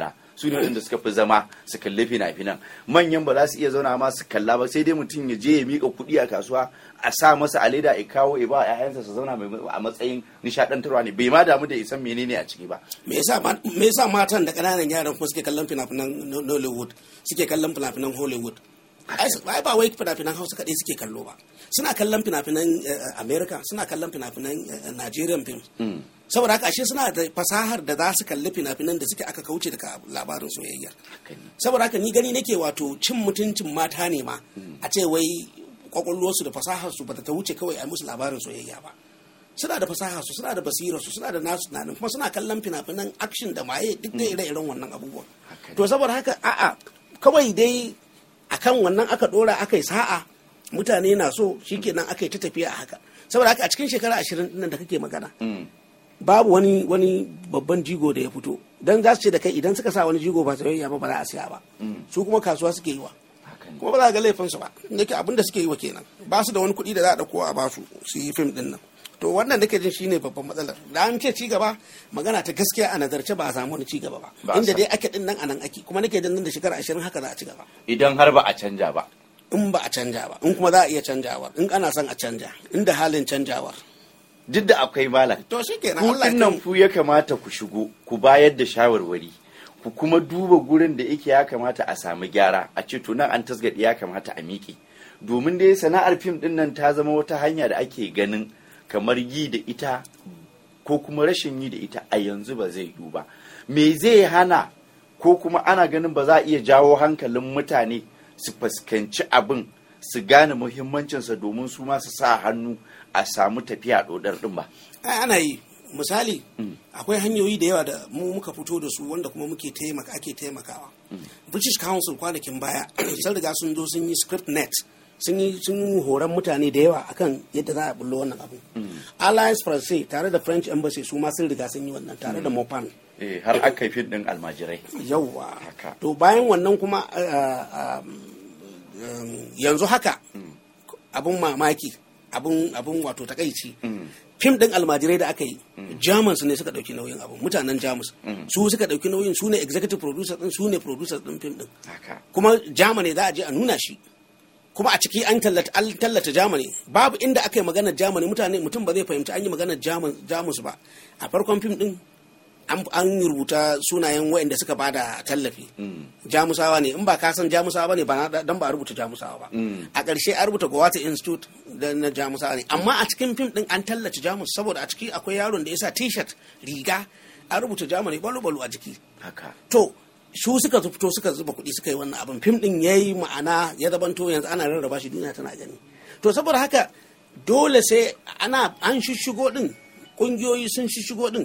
[SPEAKER 1] su ne waɗanda suka fi zama su kalli fina-finan manyan ba za su iya zauna ma su kalla ba sai dai mutum ya je ya mika kuɗi a kasuwa a sa masa a leda ya kawo ya ba ƴaƴansa su zauna mai- a matsayin nishaɗantarwa ne bai ma damu da isan menene a ciki ba
[SPEAKER 4] me yasa ma- me yasa matan da ƙananan yaran kuma suke kallon fina-finan No- Nollywood suke kallon fina-finan Hollywood ai su- ai ba wai fina-finan Hausa kaɗai suke kallo ba suna kallon fina-finan eh, America suna kallon fina-finan eh, Nigerian films saboda haka ashe suna da fasahar da za su kalli fina-finan da suke aka kauce daga labarin soyayya saboda haka ni gani nake wato cin mutuncin mata ne ma a ce wai kwakwalwarsu da fasaharsu ba ta wuce kawai a musu labarin soyayya ba suna da fasaha su suna da basira su suna da nasu tunanin kuma suna kallon fina-finan action da maye duk da ire-iren wannan abubuwan
[SPEAKER 1] Haka ne.
[SPEAKER 4] to saboda haka a'a kawai dai akan wannan aka dora aka yi sa'a mutane na so shikenan aka yi ta tafiya a haka saboda haka a cikin shekara ashirin nan da kake magana babu wani wani babban jigo da ya fito dan za su ce da kai idan suka sa wani jigo ba soyayya ba ba za a siya ba su kuma kasuwa suke yi wa
[SPEAKER 1] haka ne
[SPEAKER 4] kuma ba za a ga laifinsu ba inda ke abin da suke yi wa kenan ba su da wani kuɗi da za a ɗauko a ba su su yi fim ɗin nan to wannan nake jin shine babban matsalar da an ce ci gaba magana ta gaskiya a nazarce ba a samu wani ci gaba ba
[SPEAKER 1] Ba a
[SPEAKER 4] inda
[SPEAKER 1] samu.
[SPEAKER 4] dai ake ɗin nan a nan ake kuma nake jin nan da shekara ashirin haka za a ci gaba
[SPEAKER 1] idan har ba a canja ba
[SPEAKER 4] in ba a canja ba in kuma za a iya canjawar in ana son a canja inda halin canjawar
[SPEAKER 1] duk da akwai malam
[SPEAKER 4] to shi kenan
[SPEAKER 1] ku
[SPEAKER 4] Allah ya
[SPEAKER 1] nan
[SPEAKER 4] kai
[SPEAKER 1] ku ya kamata ku shigo ku bayar da shawarwari ku kuma duba gurin da yake ya kamata a samu gyara a ce to nan an tasgadi ya kamata a miƙe domin dai sana'ar fim din nan ta zama wata hanya da ake ganin kamar yi da ita ko kuma rashin yi da ita a yanzu ba zai yiwu ba me zai hana ko kuma ana ganin ba za a iya jawo hankalin mutane su fuskanci abin su gane muhimmancinsa domin su ma su sa hannu a samu tafiya dodar din ba
[SPEAKER 4] ai ana yi misali akwai hanyoyi da yawa da mu muka fito da su wanda kuma muke taimaka ake taimakawa british council kwanakin baya sun riga sun zo sun yi script net sun yi sun yi horon mutane da yawa akan yadda za a bullo wannan abu alliance français tare da french embassy su ma sun riga sun yi wannan tare da mopan
[SPEAKER 1] Eh, har aka yi fim din almajirai
[SPEAKER 4] yawwa
[SPEAKER 1] Haka.
[SPEAKER 4] to bayan wannan kuma uh, um, um, yanzu haka abun mamaki abun abun wato takaici fim din almajirai da aka yi jamus ne suka dauki nauyin abun mutanen jamus su suka dauki nauyin su ne executive producer din su ne producer din fim din
[SPEAKER 1] haka
[SPEAKER 4] kuma germany za a je a nuna shi kuma a ciki an tallata an tallata germany babu inda aka yi maganar germany mutane mutum ba zai fahimci an yi maganar Jamus- jamus ba a farkon fim din an an rubuta sunayen waɗanda suka bada tallafi jamusawa ne in ba ka san jamusawa ba ne ba na- dan ba a rubuta jamusawa ba a ƙarshe an rubuta Goethe Institute da na jamusawa ne amma a cikin fim din an tallace jamus saboda a ciki akwai yaron da ya sa t-shirt riga an rubuta germany balo-balo a jiki
[SPEAKER 1] haka
[SPEAKER 4] to su suka fito suka zuba kuɗi suka yi wannan abin fim ɗin ya yi ma'ana ya zabanto yanzu ana rarraba shi duniya tana gani to saboda haka dole sai ana an shishigo ɗin ƙungiyoyi sun shishigo ɗin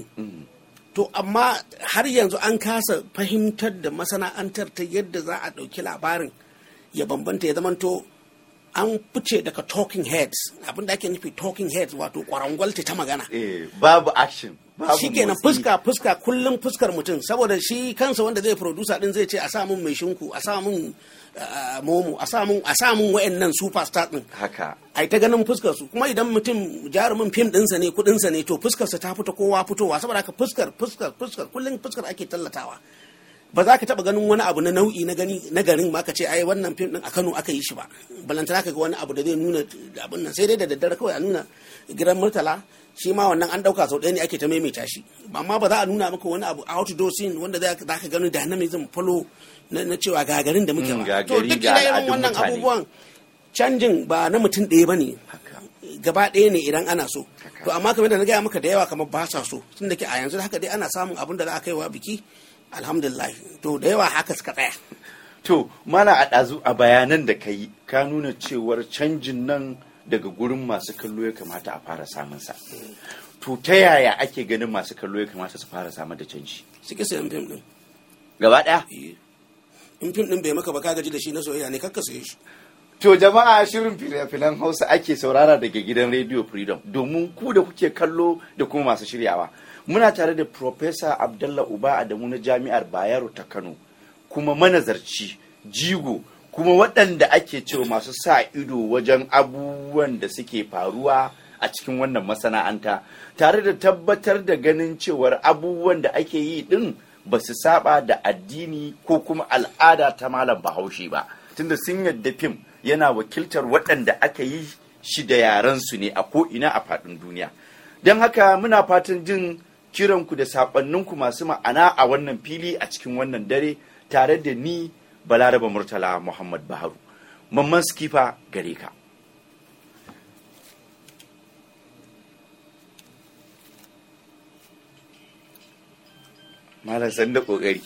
[SPEAKER 4] to amma har yanzu an kasa fahimtar da masana'antar ta yadda za a ɗauki labarin ya bambanta ya zamanto an fice daga talking heads abin da ake nufi talking heads wato kwarangwalta ta magana
[SPEAKER 1] eh babu action babu
[SPEAKER 4] shi kenan
[SPEAKER 1] motsi.
[SPEAKER 4] fuska fuska kullum fuskar mutum saboda shi kansa wanda zai producer din zai ce a sa mun mai shinku a sa mun uh, momo a sa mun a sa mun wayannan superstar din
[SPEAKER 1] haka
[SPEAKER 4] ai ta ganin fuskar su kuma idan mutum jarumin fim dinsa ne kudinsa ne to fuskar sa ta fita kowa fitowa saboda haka fuskar fuskar fuskar kullum fuskar ake tallatawa ba za ka taba ganin wani abu na nau'i na gani na garin ma ka ce ai wannan fim din a Kano aka yi shi ba balantana ka ga wani abu da zai nuna abin nan sai dai da daddare kawai a nuna gidan murtala shi ma wannan an dauka sau ɗaya ne ake ta maimaita shi amma ba za a nuna maka wani abu outdoor scene wanda za ka gani dynamism follow na na cewa ga garin da muke
[SPEAKER 1] Mm,
[SPEAKER 4] ba
[SPEAKER 1] ga
[SPEAKER 4] to
[SPEAKER 1] gari,
[SPEAKER 4] duk
[SPEAKER 1] ga
[SPEAKER 4] ire-iren
[SPEAKER 1] al'adun
[SPEAKER 4] wannan
[SPEAKER 1] mutane.
[SPEAKER 4] abubuwan canjin ba na mutum ɗaya ba ne
[SPEAKER 1] haka
[SPEAKER 4] gaba ɗaya ne idan ana so
[SPEAKER 1] Haka.
[SPEAKER 4] to amma kamar da na gaya maka da yawa kamar ba sa so tun da ke a yanzu haka dai ana samun abin da za a kai wa biki alhamdulillah to da yawa haka suka tsaya
[SPEAKER 1] to mana a ɗazu a bayanan da ka yi ka nuna cewar canjin nan daga gurin masu kallo ya kamata a fara samun sa to ta yaya ake ganin masu kallo ya kamata su fara samar da canji
[SPEAKER 4] suke sayan fim ɗin
[SPEAKER 1] gaba ɗaya
[SPEAKER 4] in fim ɗin bai maka ba ka gaji da shi na soyayya ne kakka saye shi
[SPEAKER 1] To jama'a shirin fina-finan Hausa ake saurara daga gidan Radio Freedom domin ku da kuke kallo da kuma masu shiryawa. Muna tare da Professor Abdullah Uba Adamu na Jami'ar Bayero ta Kano kuma manazarci jigo kuma waɗanda ake cewa masu sa ido wajen abubuwan da suke faruwa a cikin wannan masana'anta tare da tabbatar da ganin cewar abubuwan da ake yi ɗin ba su saba da addini ko kuma al'ada ta malam bahaushe ba tunda sun yadda fim yana wakiltar waɗanda aka yi shi da yarensu ne a ko'ina a faɗin duniya don haka muna fatan jin kiranku da saƙonninku masu ma'ana a wannan fili a cikin wannan dare tare da ni balaraba murtala muhammad baharu mamman skifa gare ka malam sanda da kokari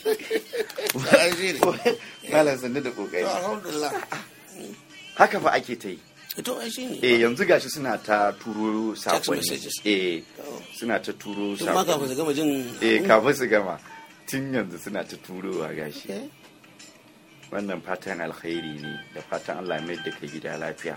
[SPEAKER 1] malam sanda da kokari
[SPEAKER 4] alhamdulillah
[SPEAKER 1] haka fa ake ta yi
[SPEAKER 4] to ai shine
[SPEAKER 1] eh yanzu gashi suna ta turo sakonni
[SPEAKER 4] messages.
[SPEAKER 1] eh suna ta turo
[SPEAKER 4] tun ma kafin su
[SPEAKER 1] sakonni
[SPEAKER 4] gama jin
[SPEAKER 1] eh kafin su gama tun yanzu suna ta turowa gashi
[SPEAKER 4] Eh,
[SPEAKER 1] wannan fatan alkhairi ne da fatan Allah mai da ka gida lafiya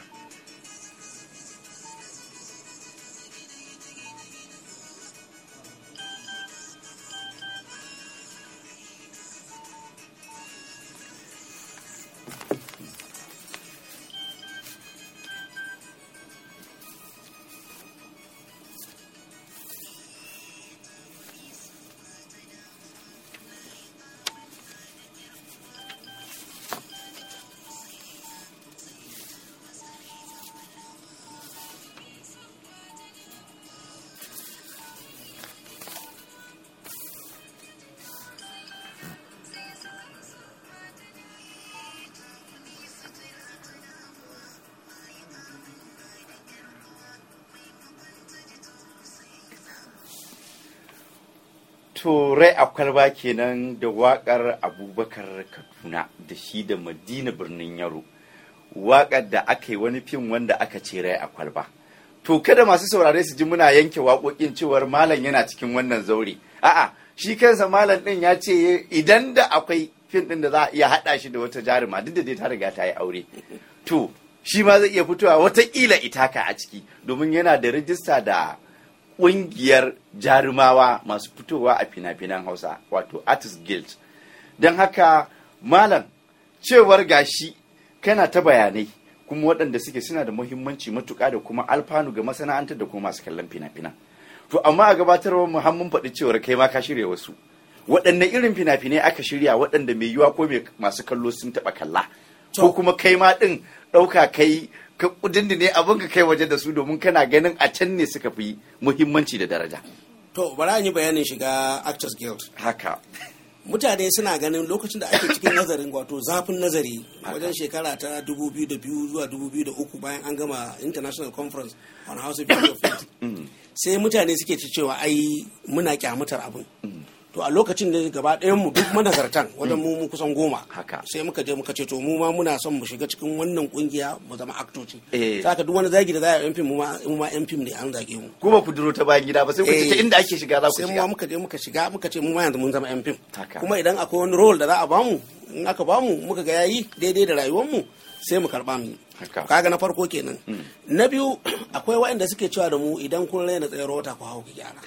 [SPEAKER 1] to rai a kwalba kenan da wakar abubakar kaduna da shi da madina birnin yaro wakar da aka yi wani fim wanda aka ce rai a kwalba to kada masu saurare su ji muna yanke waƙoƙin cewar malam yana cikin wannan zaure a'a shi kansa malam din ya ce idan da akwai fim din da za a iya haɗa shi da wata jaruma duk da dai ta riga ta yi aure to shi ma zai iya fitowa watakila itaka a ciki domin yana da rijista da ƙungiyar jarumawa masu fitowa a fina-finan hausa wato artist guild don haka malam cewar gashi kana ta bayanai kuma waɗanda suke suna da muhimmanci matuƙa da kuma alfanu ga masana'antar da kuma masu kallon fina-finan to amma a gabatarwar mu har mun faɗi cewar kai ma ka shirya wasu waɗanne irin fina-finai aka shirya waɗanda mai yiwa ko mai masu kallo sun taɓa kalla ko kuma kai ma ɗin ɗauka kai ka ne abin ka kai waje da su domin kana ganin a can ne suka fi muhimmanci da daraja
[SPEAKER 4] to bari an yi bayanin shiga actors guild
[SPEAKER 1] haka
[SPEAKER 4] mutane suna ganin lokacin da ake cikin nazarin wato zafin nazari wajen shekara ta 2002 zuwa 2003 bayan an gama international conference on house of video film sai mutane suke ci cewa ai muna kyamatar abin to a lokacin da gaba ɗayan mu duk manazartan wajen mu mu kusan goma
[SPEAKER 1] Haka.
[SPEAKER 4] sai muka je muka ce to mu ma muna son mu shiga cikin wannan kungiya mu zama aktoci
[SPEAKER 1] Eh.
[SPEAKER 4] saka duk wani zagi da za a yi yan fim mu ma mu ma yan fim ne an zage mu
[SPEAKER 1] kuma ku duro ta bayan gida ba sai ku ce ta
[SPEAKER 4] Eh.
[SPEAKER 1] inda ake shiga za ku
[SPEAKER 4] sai mu ma
[SPEAKER 1] shiga
[SPEAKER 4] muka je muka shiga muka ce mu ma yanzu mun zama yan fim
[SPEAKER 1] Haka.
[SPEAKER 4] kuma idan akwai wani role da za a bamu in aka bamu muka ga yayi daidai da rayuwar mu sai mu karba mu yi.
[SPEAKER 1] Haka.
[SPEAKER 4] kaga na farko kenan na biyu akwai waɗanda suke cewa da mu idan kun raina tsayar wata ku hau ki gyara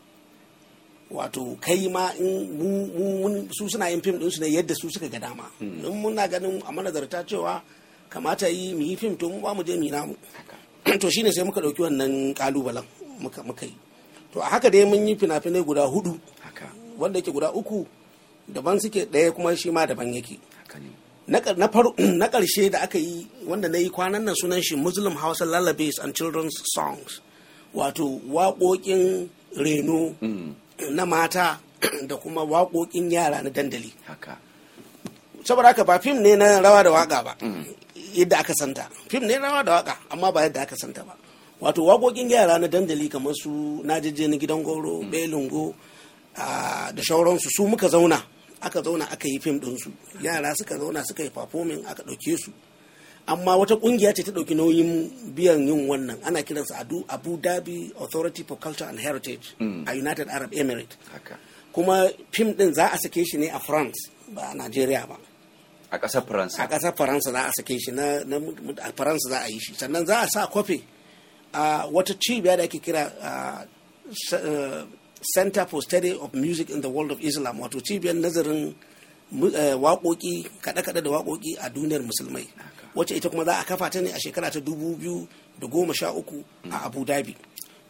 [SPEAKER 4] wato kai ma in mu- mu- mun- su suna yin fim ɗinsu ne yadda su suka ga dama in muna ganin a manazarta cewa kamata yi mu yi fim to mu ba mu je mu yi namu to shine sai muka ɗauki wannan kalubalen muka muka yi to a haka dai mun yi fina-finai guda hudu
[SPEAKER 1] haka
[SPEAKER 4] wanda yake guda uku daban suke ɗaya kuma shi ma daban yake
[SPEAKER 1] haka ne
[SPEAKER 4] na ƙar- na faru- na ƙarshe da aka yi wanda na yi kwanan nan sunan shi muslim hausa lullabies and children's songs wato waƙoƙin reno na mata da kuma waƙoƙin yara na dandali
[SPEAKER 1] haka
[SPEAKER 4] saboda haka ba fim ne na rawa da waka ba yadda aka santa fim ne na rawa da waka amma ba yadda aka santa ba wato waƙoƙin yara na dandali kamar su na jeje na gidan goro belungo ah, da shauransu su muka zauna aka zauna aka yi fim ɗinsu yara suka zauna suka yi performing aka ɗauke su amma wata ƙungiya ce ta ɗauki nauyin biyan yin wannan ana kiransa Adu- abu dhabi authority for culture and heritage a united arab emirates
[SPEAKER 1] haka
[SPEAKER 4] kuma fim ɗin za a sake shi ne a france ba a nigeria ba
[SPEAKER 1] a ƙasar
[SPEAKER 4] a
[SPEAKER 1] faransa
[SPEAKER 4] ƙasar faransa za a sake shi na na- a faransa za a yi shi sannan za a sa kofi a wata cibiya da ake kira ah, S- eh, center for study of music in the world of islam wato cibiyar nazarin mu- eh, waƙoƙi kaɗe-kaɗe da waƙoƙi a duniyar musulmai wacce ita kuma za a kafa ta ne a shekara ta dubu biyu da goma sha uku a abu dhabi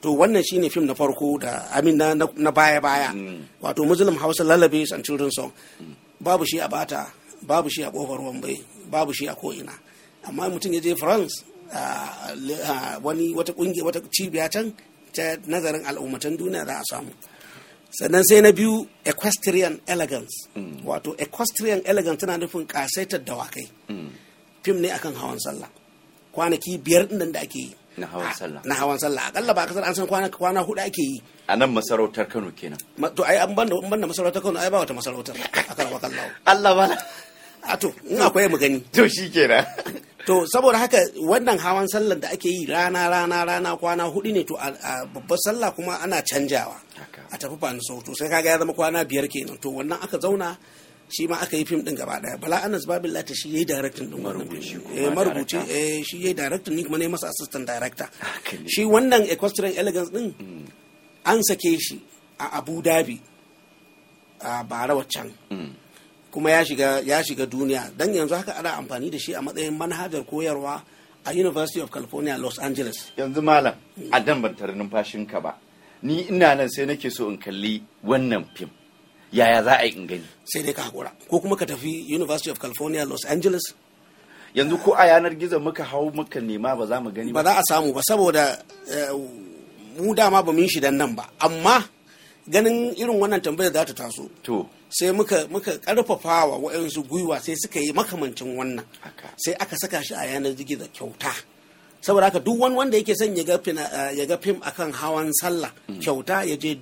[SPEAKER 4] to wannan shine fim na farko da amin na, na baya baya wato muslim hausa lullabies and children's song babu shi a bata babu shi a kofar wambai babu shi a ko'ina amma mutum ya je france ah, li- ah, wani wata kungiya wata cibiya can ta nazarin al'ummatan duniya za a samu sannan sai na biyu equestrian elegance wato equestrian elegance tana nufin kasaitar dawakai fim ne akan hawan sallah kwanaki biyar din nan da ake yi
[SPEAKER 1] Na hawan sallah.
[SPEAKER 4] na hawan sallah akalla ba kasar an san kwana kwana hudu ake yi
[SPEAKER 1] a nan masarautar kano kenan
[SPEAKER 4] Ma- to ai an banda an banda masarautar Kano ai ba wata masarautar akan wakan lawo
[SPEAKER 1] Allah ba
[SPEAKER 4] a to in akwai mu gani
[SPEAKER 1] to shi kenan
[SPEAKER 4] to saboda haka wannan hawan sallar da ake yi rana rana rana kwana hudu ne to a a babbar sallah kuma ana canjawa
[SPEAKER 1] Haka.
[SPEAKER 4] a tafi fani sau to sai kaga ya zama kwana biyar kenan to wannan aka zauna shi ma aka yi fim din gaba daya bala anas babin lata shi yayi directing din wannan
[SPEAKER 1] Marubuci
[SPEAKER 4] fim
[SPEAKER 1] kuma
[SPEAKER 4] eh marubuci
[SPEAKER 1] director.
[SPEAKER 4] eh shi yayi directing ni kuma ne masa assistant director
[SPEAKER 1] Haka ne.
[SPEAKER 4] shi wannan equestrian elegance din an sake shi a Abu Dhabi a bara waccan kuma ya shiga ya shiga duniya dan yanzu haka ana amfani da shi a matsayin manhajar koyarwa a University of California Los Angeles
[SPEAKER 1] yanzu malam a dan ban tare numfashinka ba ni ina nan sai nake so in kalli wannan fim yaya za a yi in gani
[SPEAKER 4] sai dai ka hakura ko kuma ka tafi University of California Los Angeles
[SPEAKER 1] yanzu ko a yanar gizo muka hau muka nema ba za mu gani
[SPEAKER 4] ba
[SPEAKER 1] ba
[SPEAKER 4] za a samu ba saboda eh, mu dama ba mu yi shi dan nan ba amma ganin irin wannan tambayar za ta taso
[SPEAKER 1] to
[SPEAKER 4] sai muka muka karfafa wa waɗansu gwiwa sai suka yi makamancin wannan
[SPEAKER 1] haka
[SPEAKER 4] sai aka saka shi a yanar gizo kyauta saboda haka duk wani wanda yake son ya ga fina- eh, ya ga fim akan hawan sallah kyauta ya je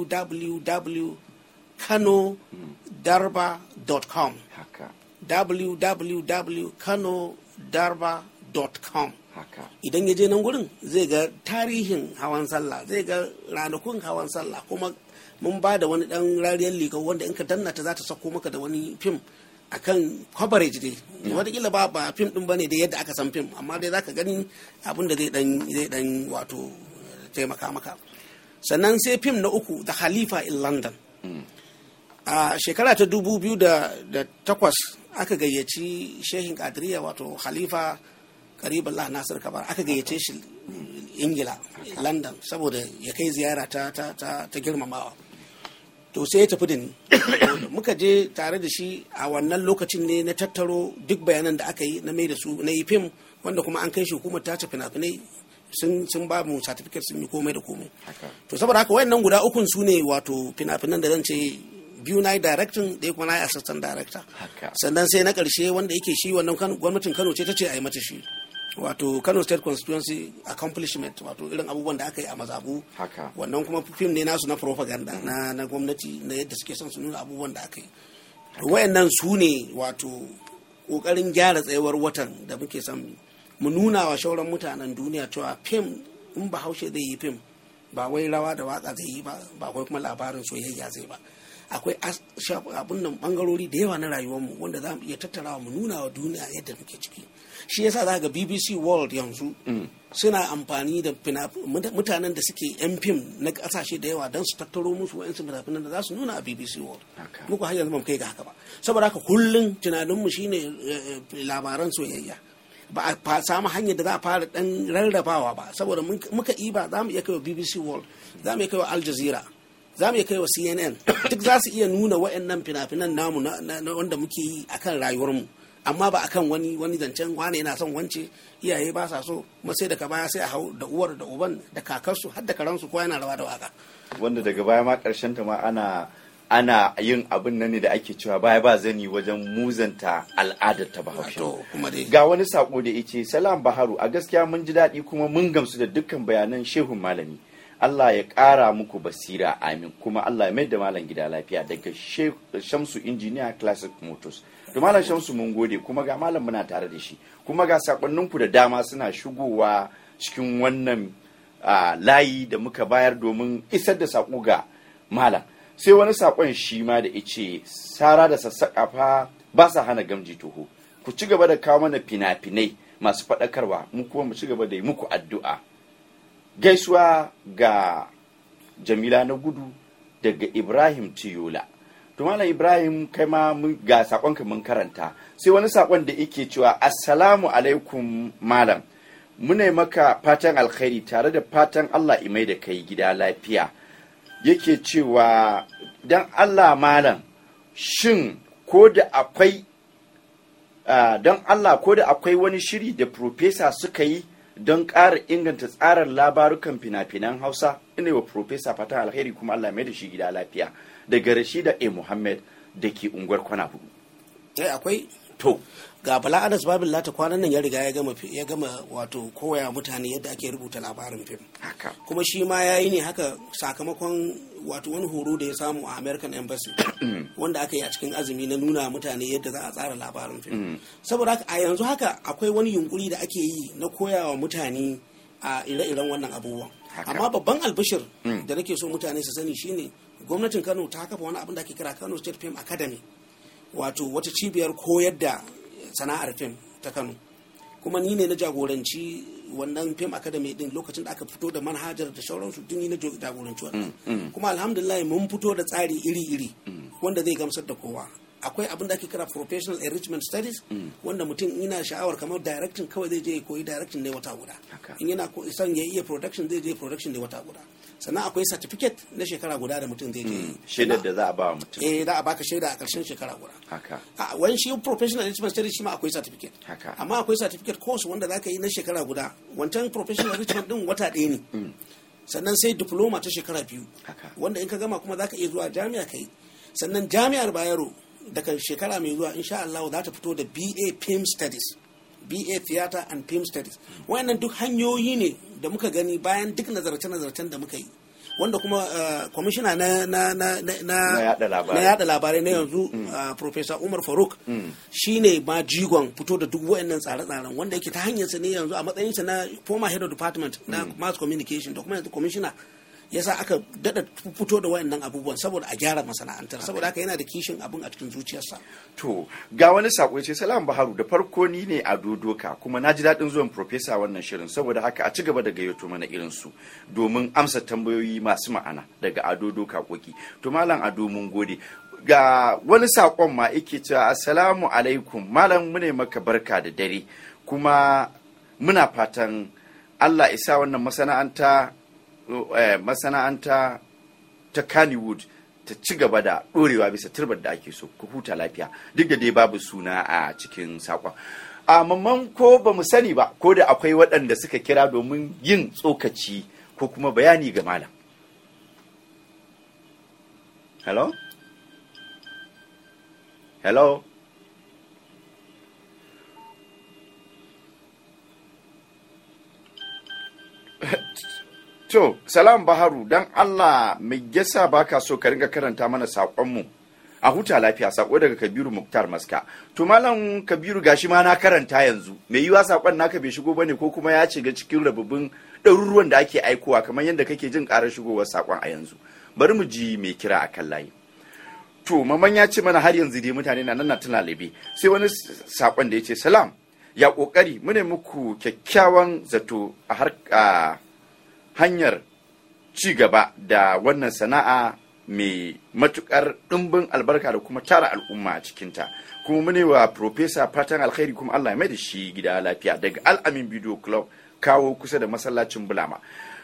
[SPEAKER 4] www.kanodarba.com
[SPEAKER 1] haka
[SPEAKER 4] www.kanodarba.com
[SPEAKER 1] haka
[SPEAKER 4] idan ya je nan gurin zai ga tarihin hawan sallah zai ga ranakun hawan sallah kuma mun ba da wani dan rariyar liga wanda in ka danna ta za ta sako maka da wani fim akan coverage dai wataƙila ba ba fim din bane da yadda aka san fim amma dai zaka gani abin da zai dan zai dan wato taimaka maka sannan sai fim na uku da Khalifa in London a shekara ta dubu biyu da da takwas aka gayyaci shehin kadiriya wato khalifa karibullah nasir kabar aka gayyace shi ingila london saboda ya kai ziyara ta, ta, ta, ta girmamawa to sai ya tafi da ni muka je tare da shi a wannan lokacin ne na tattaro duk bayanan da aka yi na mai da su na yi fim wanda kuma an kai shi hukumar tace fina-finai sun sun ba mu certificate sun yi komai da komai
[SPEAKER 1] haka
[SPEAKER 4] to saboda haka wayannan guda ukun su ne wato fina-finan da zan ce biyu na yi directing ɗaya kuma na yi assistant director
[SPEAKER 1] haka
[SPEAKER 4] sannan sai na ƙarshe wanda yake shi wannan Kano- gwamnatin kano ce ta ce a yi mata shi wato kano state constituency accomplishment wato irin abubuwan da aka yi a mazabu
[SPEAKER 1] haka
[SPEAKER 4] wannan kuma fim ne nasu na propaganda na, na gwamnati na yadda suke son su nuna abubuwan da aka yi to wayannan su ne wato ƙoƙarin gyara tsayuwar watan da muke son mu nuna wa shauran mutanen duniya cewa fim in bahaushe zai yi fim ba wai rawa da waka zai yi ba ba wai kuma labarin soyayya zai ba akwai as- shaf- abun nan bangarori da yawa na rayuwarmu wanda za mu iya tattarawa mu nuna wa duniya yadda muke ciki shi yasa za ga bbc world yanzu suna amfani da fina- muta- mutanen da suke yan fim na kasashe da yawa don su tattaro musu wa'yansu fina-finan da za su nuna a bbc world
[SPEAKER 1] Haka.
[SPEAKER 4] muku har yanzu ba mu kai ga haka ba saboda haka kullum tunaninmu shine eh, eh, labaran soyayya ba a fa- samu hanyar da za a fara dan rarrabawa ba saboda mun- muka iba za mu iya kai wa bbc world za mu iya kai wa al jazeera za mu iya kai wa cnn duk za su iya nuna wa'annan fina-finan namu na, na- na wanda muke yi akan rayuwarmu amma ba akan wani wani zancen wane yana son wance iyaye ba sa so kuma sai daga baya sai a hau da uwar da uban da kakarsu har da karansu ko yana rawa da waka
[SPEAKER 1] wanda daga baya ma karshen ta ma ana ana yin abin nan ne da ake cewa baya ba zani wajen muzanta al'adar ta bahaushe
[SPEAKER 4] to kuma dai
[SPEAKER 1] ga wani sako da yace salam baharu a gaskiya mun ji daɗi kuma mun gamsu da dukkan bayanan shehun malami Allah ya ƙara muku basira amin kuma Allah ya mai da malam gida lafiya daga She- Shamsu Engineer Classic Motors to malam Shamsu mun gode kuma ga malam muna tare da shi kuma ga sakonninku da dama suna shigowa cikin wannan ah, layi da muka bayar domin isar da sako ga malam sai wani sakon shi ma da ice sara da sassaƙa fa ba sa hana gamji toho ku ci gaba da kawo mana fina-finai masu faɗakarwa mu kuma mu ci gaba da yi muku addu'a gaisuwa ga jamila na gudu daga ibrahim tiyola to malam ibrahim kai ma mun- ga sakonka mun karanta sai wani sakon da yake cewa assalamu alaikum malam muna maka fatan alkhairi tare da fatan Allah imai da kai gida lafiya yake cewa dan Allah malam shin ko da akwai ah, don Allah ko da akwai wani shiri da profesa suka yi don ƙara inganta tsarin labarukan fina-finan Hausa ina wa profesa fatan alkhairi kuma Allah mai da shi gida lafiya daga Rashida A Muhammad da ke unguwar kwana hudu
[SPEAKER 4] eh akwai
[SPEAKER 1] to
[SPEAKER 4] ga bala anas babin lata kwanan nan ya riga ya gama fi- ya gama wato koya mutane yadda ake rubuta labarin fim
[SPEAKER 1] haka
[SPEAKER 4] kuma shi ma ya yi ne haka sakamakon wato wani horo da ya samu a american embassy wanda aka yi a cikin azumi na nuna mutane yadda za a tsara labarin fim saboda haka a yanzu haka akwai wani yunkuri da ake yi na koyawa mutane a ire-iren wannan abubuwan
[SPEAKER 1] Haka.
[SPEAKER 4] amma babban albishir da nake so mutane su sani shine gwamnatin kano ta kafa wani abin da ake kira kano state film academy wato wata cibiyar koyar da sana'ar fim ta kano kuma ni ne na jagoranci wannan film academy din lokacin da aka fito da manhajar da sauransu duk ni na jo- jagoranci wannan kuma alhamdulillah mun fito da tsari iri-iri wanda zai gamsar da kowa akwai abin da ake kira professional enrichment studies wanda mutum ina sha'awar kamar directing kawai zai je ya koyi directing ne wata guda
[SPEAKER 1] Haka.
[SPEAKER 4] in yana ko- son ya iya production zai je production ne wata guda sannan akwai certificate na shekara guda da mutum zai je yi.
[SPEAKER 1] shaidar da za a ba wa mutum
[SPEAKER 4] eh za a baka shaida a ƙarshen shekara guda
[SPEAKER 1] haka
[SPEAKER 4] a wani shi professional enrichment studies shi ma akwai certificate
[SPEAKER 1] Haka.
[SPEAKER 4] amma akwai certificate course wanda za ka yi na shekara guda wancan professional enrichment din wata ɗaya ne sannan sai diploma ta shekara biyu
[SPEAKER 1] Haka.
[SPEAKER 4] wanda in ka gama kuma za ka iya zuwa jami'a ka yi sannan jami'ar bayero daga shekara mai zuwa insha Allah za ta fito da BA Film Studies BA Theater and Film Studies wayannan duk hanyoyi ne da muka gani bayan duk nazarce-nazarcen da muka yi wanda kuma kwamishina na na na na
[SPEAKER 1] Na yada labarai.
[SPEAKER 4] na yada labarai na yanzu uh, Professor Umar Faruk shine ma jigon fito da duk wayannan tsare-tsaren wanda yake ta hanyarsa ne yanzu a matsayinsa na former head of department na mass communication da kuma yanzu commissioner yasa aka dada fito da wayannan abubuwan saboda a gyara masana'antar saboda haka yana da kishin abin a cikin zuciyarsa
[SPEAKER 1] To, ga wani sako ya ce Salam Baharu da farko ni ne a Dodoka kuma na ji daɗin zuwan Profesa wannan shirin saboda haka a ci gaba da gayyato mana irin su domin amsa tambayoyi masu ma'ana daga Ado Doka Koki. To Malam Ado mun gode. Ga wani sakon ma yake cewa Assalamu alaikum Malam mu ne maka barka da dare kuma muna fatan Allah isa wannan masana'anta eh, masana'anta ta Kannywood ta ci gaba da ɗorewa bisa turbar da ake so ku huta lafiya duk da dai babu suna a cikin saƙon a mamman ko ba mu sani ba ko da akwai waɗanda suka kira domin yin tsokaci ko kuma bayani ga malam hello hello To, salam Baharu, don Allah mai yasa baka so ka ringa karanta mana saƙonmu a huta lafiya saƙo daga Kabiru Muktar Maska. To, Malam Kabiru gashi ma na karanta yanzu, mai yiwa saƙon naka bai shigo bane ko kuma ya shiga cikin rababin ɗaruruwan da ake aikowa kamar yadda kake jin ƙarar shigowar saƙon a yanzu. Bari mu ji mai kira a kan layi. To, maman ya ce mana har yanzu dai mutane na nan na tuna labe. Sai wani saƙon da ya ce, Salam, ya ƙoƙari, mu ne muku kyakkyawan zato a har a hanyar ci gaba da wannan sana'a mai matukar ɗimbin albarka da kuma tara al'umma a cikinta kuma mune wa profesa fatan alkhairi kuma allah ya mai da shi gida lafiya daga al'amin video club kawo kusa da masallacin bulama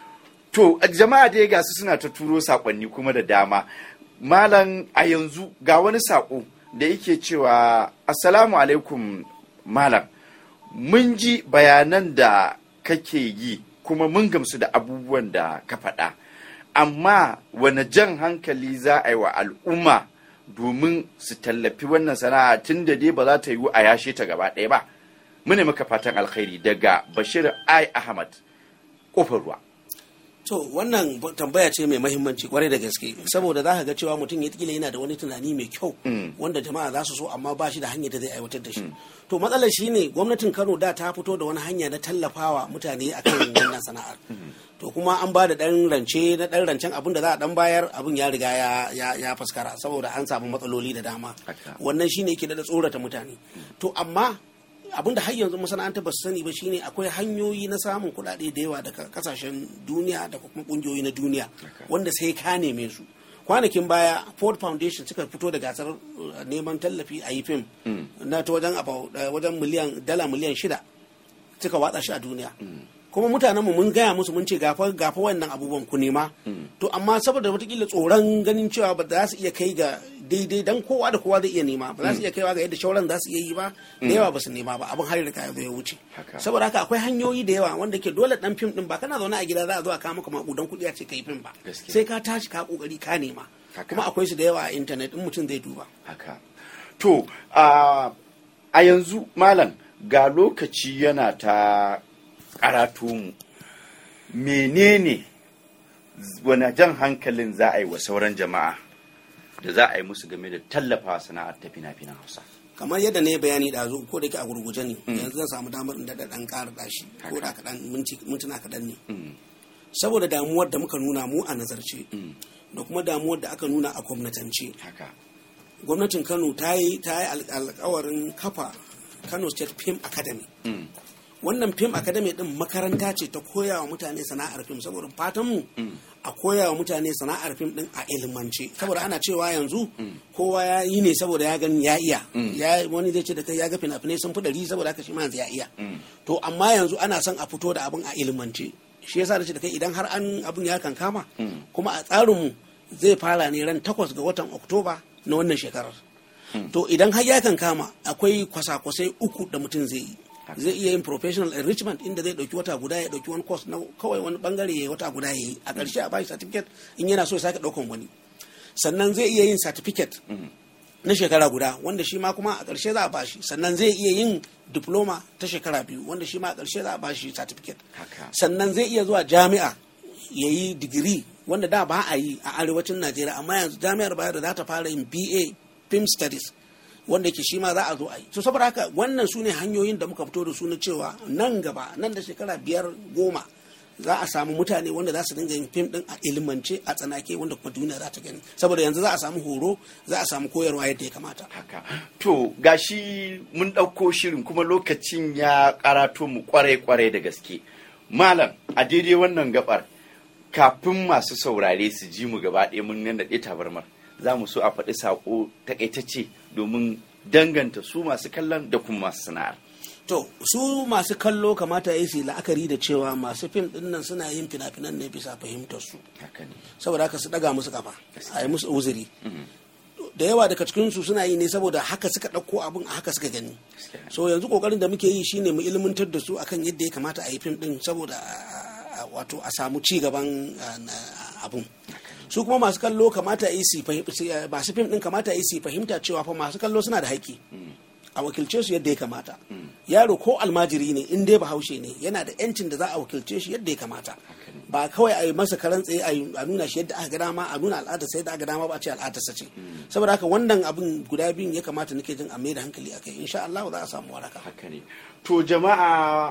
[SPEAKER 1] to jama'a dai gasu suna ta turo sakonni kuma da dama malam a yanzu ga wani sako da yake cewa assalamu alaikum malam mun ji bayanan da kake yi kuma mun gamsu da abubuwan da ka faɗa amma wane jan hankali za a yi wa al'umma domin su tallafi wannan sana'a tun da dai ba za ta yiwu a yashe ta gaba ɗaya ba mune maka fatan alkhairi daga bashir ai ahmad kofar ruwa
[SPEAKER 4] to wannan tambaya ce mai mahimmanci kwarai da gaske saboda za ka ga cewa mutum ya kila yana da wani tunani mai kyau wanda jama'a za su so amma ba shi da hanyar da zai aiwatar da shi to matsalar shi ne gwamnatin kano da ta fito da wani hanya na tallafawa mutane akan wannan sana'ar to kuma an ba da dan rance na dan rancen abin da za a dan bayar abin ya riga ya ya, ya faskara saboda an samu matsaloli da dama wannan shine yake da tsorata mutane to amma abin da har yanzu masana'anta ba su sani ba shine akwai hanyoyi na samun kuɗaɗe da yawa daga kasashen duniya da kuma ƙungiyoyi na duniya wanda sai ka neme su kwanakin baya ford foundation suka fito da gasar neman tallafi a yi fim na ta wajen wajen miliyan dala miliyan shida suka watsa shi a duniya kuma mutanenmu mun gaya musu mun ce gafa gafa wannan abubuwan ku nema to amma saboda watakila tsoron ganin cewa ba za su iya kai ga daidai dan kowa da kowa zai iya nema ba za su iya kaiwa ga yadda shauran za su iya yi ba da yawa ba su nema ba abin har da ya zo ya wuce
[SPEAKER 1] Haka.
[SPEAKER 4] saboda haka akwai hanyoyi da yawa wanda ke dole dan fim din ba kana zaune a gida za a zo a kawo maka makudan kuɗi a ce kai fim ba
[SPEAKER 1] Gaskiya.
[SPEAKER 4] sai ka tashi ka kokari ka nema
[SPEAKER 1] Haka.
[SPEAKER 4] kuma akwai su da yawa a intanet in mutum zai duba
[SPEAKER 1] haka to a a yanzu malam ga lokaci yana ta karatu mu menene wani jan hankalin za a yi wa sauran jama'a da za a yi musu game da tallafawa sana'ar ta fina-finan hausa
[SPEAKER 4] kamar yadda ne bayani da zo ko da ke a gurguje ne yanzu zan samu damar in daɗa ɗan ƙara ɗashi ko da kaɗan minti mintuna kaɗan ne saboda damuwar da muka nuna mu a nazarce da kuma damuwar da aka nuna a gwamnatance
[SPEAKER 1] haka
[SPEAKER 4] gwamnatin kano ta yi ta yi al- alkawarin kafa kano state film academy
[SPEAKER 1] Mm.
[SPEAKER 4] wannan film academy din makaranta ce ta koya wa mutane sana'ar film saboda fatan mu a koya wa mutane sana'ar film din a ilimance saboda ana cewa yanzu kowa ya yi ne saboda ya gani ya iya ya wani zai ce da kai ya ga fina-finai sun fi ɗari saboda haka shi ma yanzu ya iya to amma yanzu ana son a fito da abin a ilimance shi yasa da ce da kai idan har an abin ya kankama kuma a tsarinmu zai fara ne ran takwas ga watan oktoba na wannan shekarar to idan har ya kankama akwai kwasa-kwasai uku da mutum zai yi zai iya yin professional enrichment inda zai dauki wata guda ya dauki wani course na kawai wani bangare ya yi wata guda ya yi a ƙarshe a bashi certificate in yana so ya sake daukan wani sannan zai iya yin certificate na shekara guda wanda shi ma kuma a ƙarshe za a bashi sannan zai iya yin diploma ta shekara biyu wanda shi ma a ƙarshe za a bashi certificate
[SPEAKER 1] Haka.
[SPEAKER 4] sannan zai iya zuwa jami'a ya yi digiri wanda da ba a yi a arewacin najeriya amma yanzu jami'ar bayar da za ta fara yin ba film studies wanda ke shi ma za a zo a yi so saboda haka wannan su ne hanyoyin da muka fito da su na cewa nan gaba nan da shekara biyar goma za a samu mutane wanda za su dinga yin fim din a ilimance a tsanake wanda kuma duniya za ta gani saboda yanzu za a samu horo za a samu koyarwa yadda ya kamata
[SPEAKER 1] haka to gashi mun ɗauko shirin kuma lokacin ya karato mu kwarai-kwarai da gaske malam a daidai wannan gabar kafin masu saurare su ji mu gaba ɗaya mun nan ɗaya tabarmar za mu so a faɗi saƙo takaitacce domin danganta su masu kallon da kuma masu sana'ar
[SPEAKER 4] to su masu kallo kamata ya yi su yi la'akari da cewa masu fim din nan suna yin fina-finan ne bisa fahimtar su
[SPEAKER 1] haka ne
[SPEAKER 4] saboda haka su daga musu kafa a yi musu uzuri da yawa daga cikin su suna yi ne saboda haka suka ɗauko abin a haka suka gani
[SPEAKER 1] Gaskiya ne.
[SPEAKER 4] so yanzu kokarin da muke yi shine mu ilmantar da su akan yadda ya kamata a yi fim din saboda a- a- wato a samu ci gaban a, na- abun su kuma masu kallo kamata yi su fahim- su, eh, masu fim din kamata yi su fahimta cewa fa masu kallo suna da haƙƙi a wakilce su yadda ya kamata yaro ko almajiri ne in dai bahaushe ne yana da yancin da za a wakilce shi yadda ya kamata ba kawai a yi masa karan tsaye a yi- a nuna shi yadda aka ga dama a nuna al'adar sai da aka ga dama ba a ce al'adarsa ce saboda haka wannan abin guda biyun ya kamata nake jin a mai da hankali a kai insha Allah za a samu waraka
[SPEAKER 1] haka ne to jama'a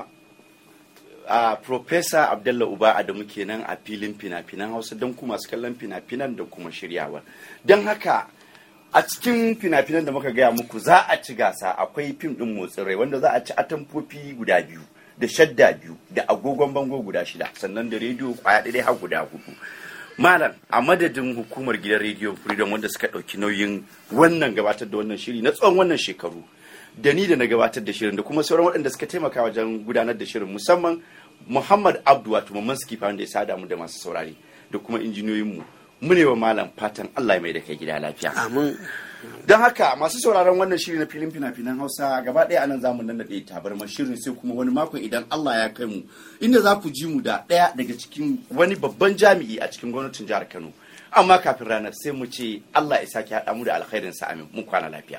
[SPEAKER 1] a professor abdullah uba adamu kenan a filin fina-finan hausa don kuma masu kallon fina-finan da kuma shiryawa don haka a cikin fina-finan da muka gaya muku za a ci gasa akwai fim din motsin rai wanda za a ci atamfofi guda biyu da shadda biyu da agogon bango guda shida sannan da rediyo kwaya ɗaya har guda hudu malam a madadin hukumar gidan rediyo freedom wanda suka ɗauki nauyin wannan gabatar da wannan shiri na tsawon wannan shekaru da ni da na gabatar da shirin da kuma sauran waɗanda suka taimaka wajen gudanar da shirin musamman muhammad abdu wato mamman skifa wanda ya sada mu da masu saurari da kuma injiniyoyinmu mu ne wa malam fatan allah ya mai da kai gida lafiya
[SPEAKER 4] amin
[SPEAKER 1] don haka masu sauraron wannan shiri na filin fina-finan hausa gaba ɗaya anan zamu nan da tabarmar shirin sai kuma wani makon idan allah ya kai mu inda za ku ji mu da ɗaya daga cikin wani babban jami'i a cikin gwamnatin jihar kano amma kafin ranar sai mu ce allah ya sake haɗa mu da alkhairin sa amin mun kwana lafiya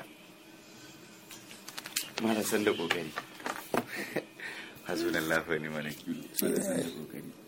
[SPEAKER 1] mara san da kokari hazunan lafiya ne mana kiwo san da kokari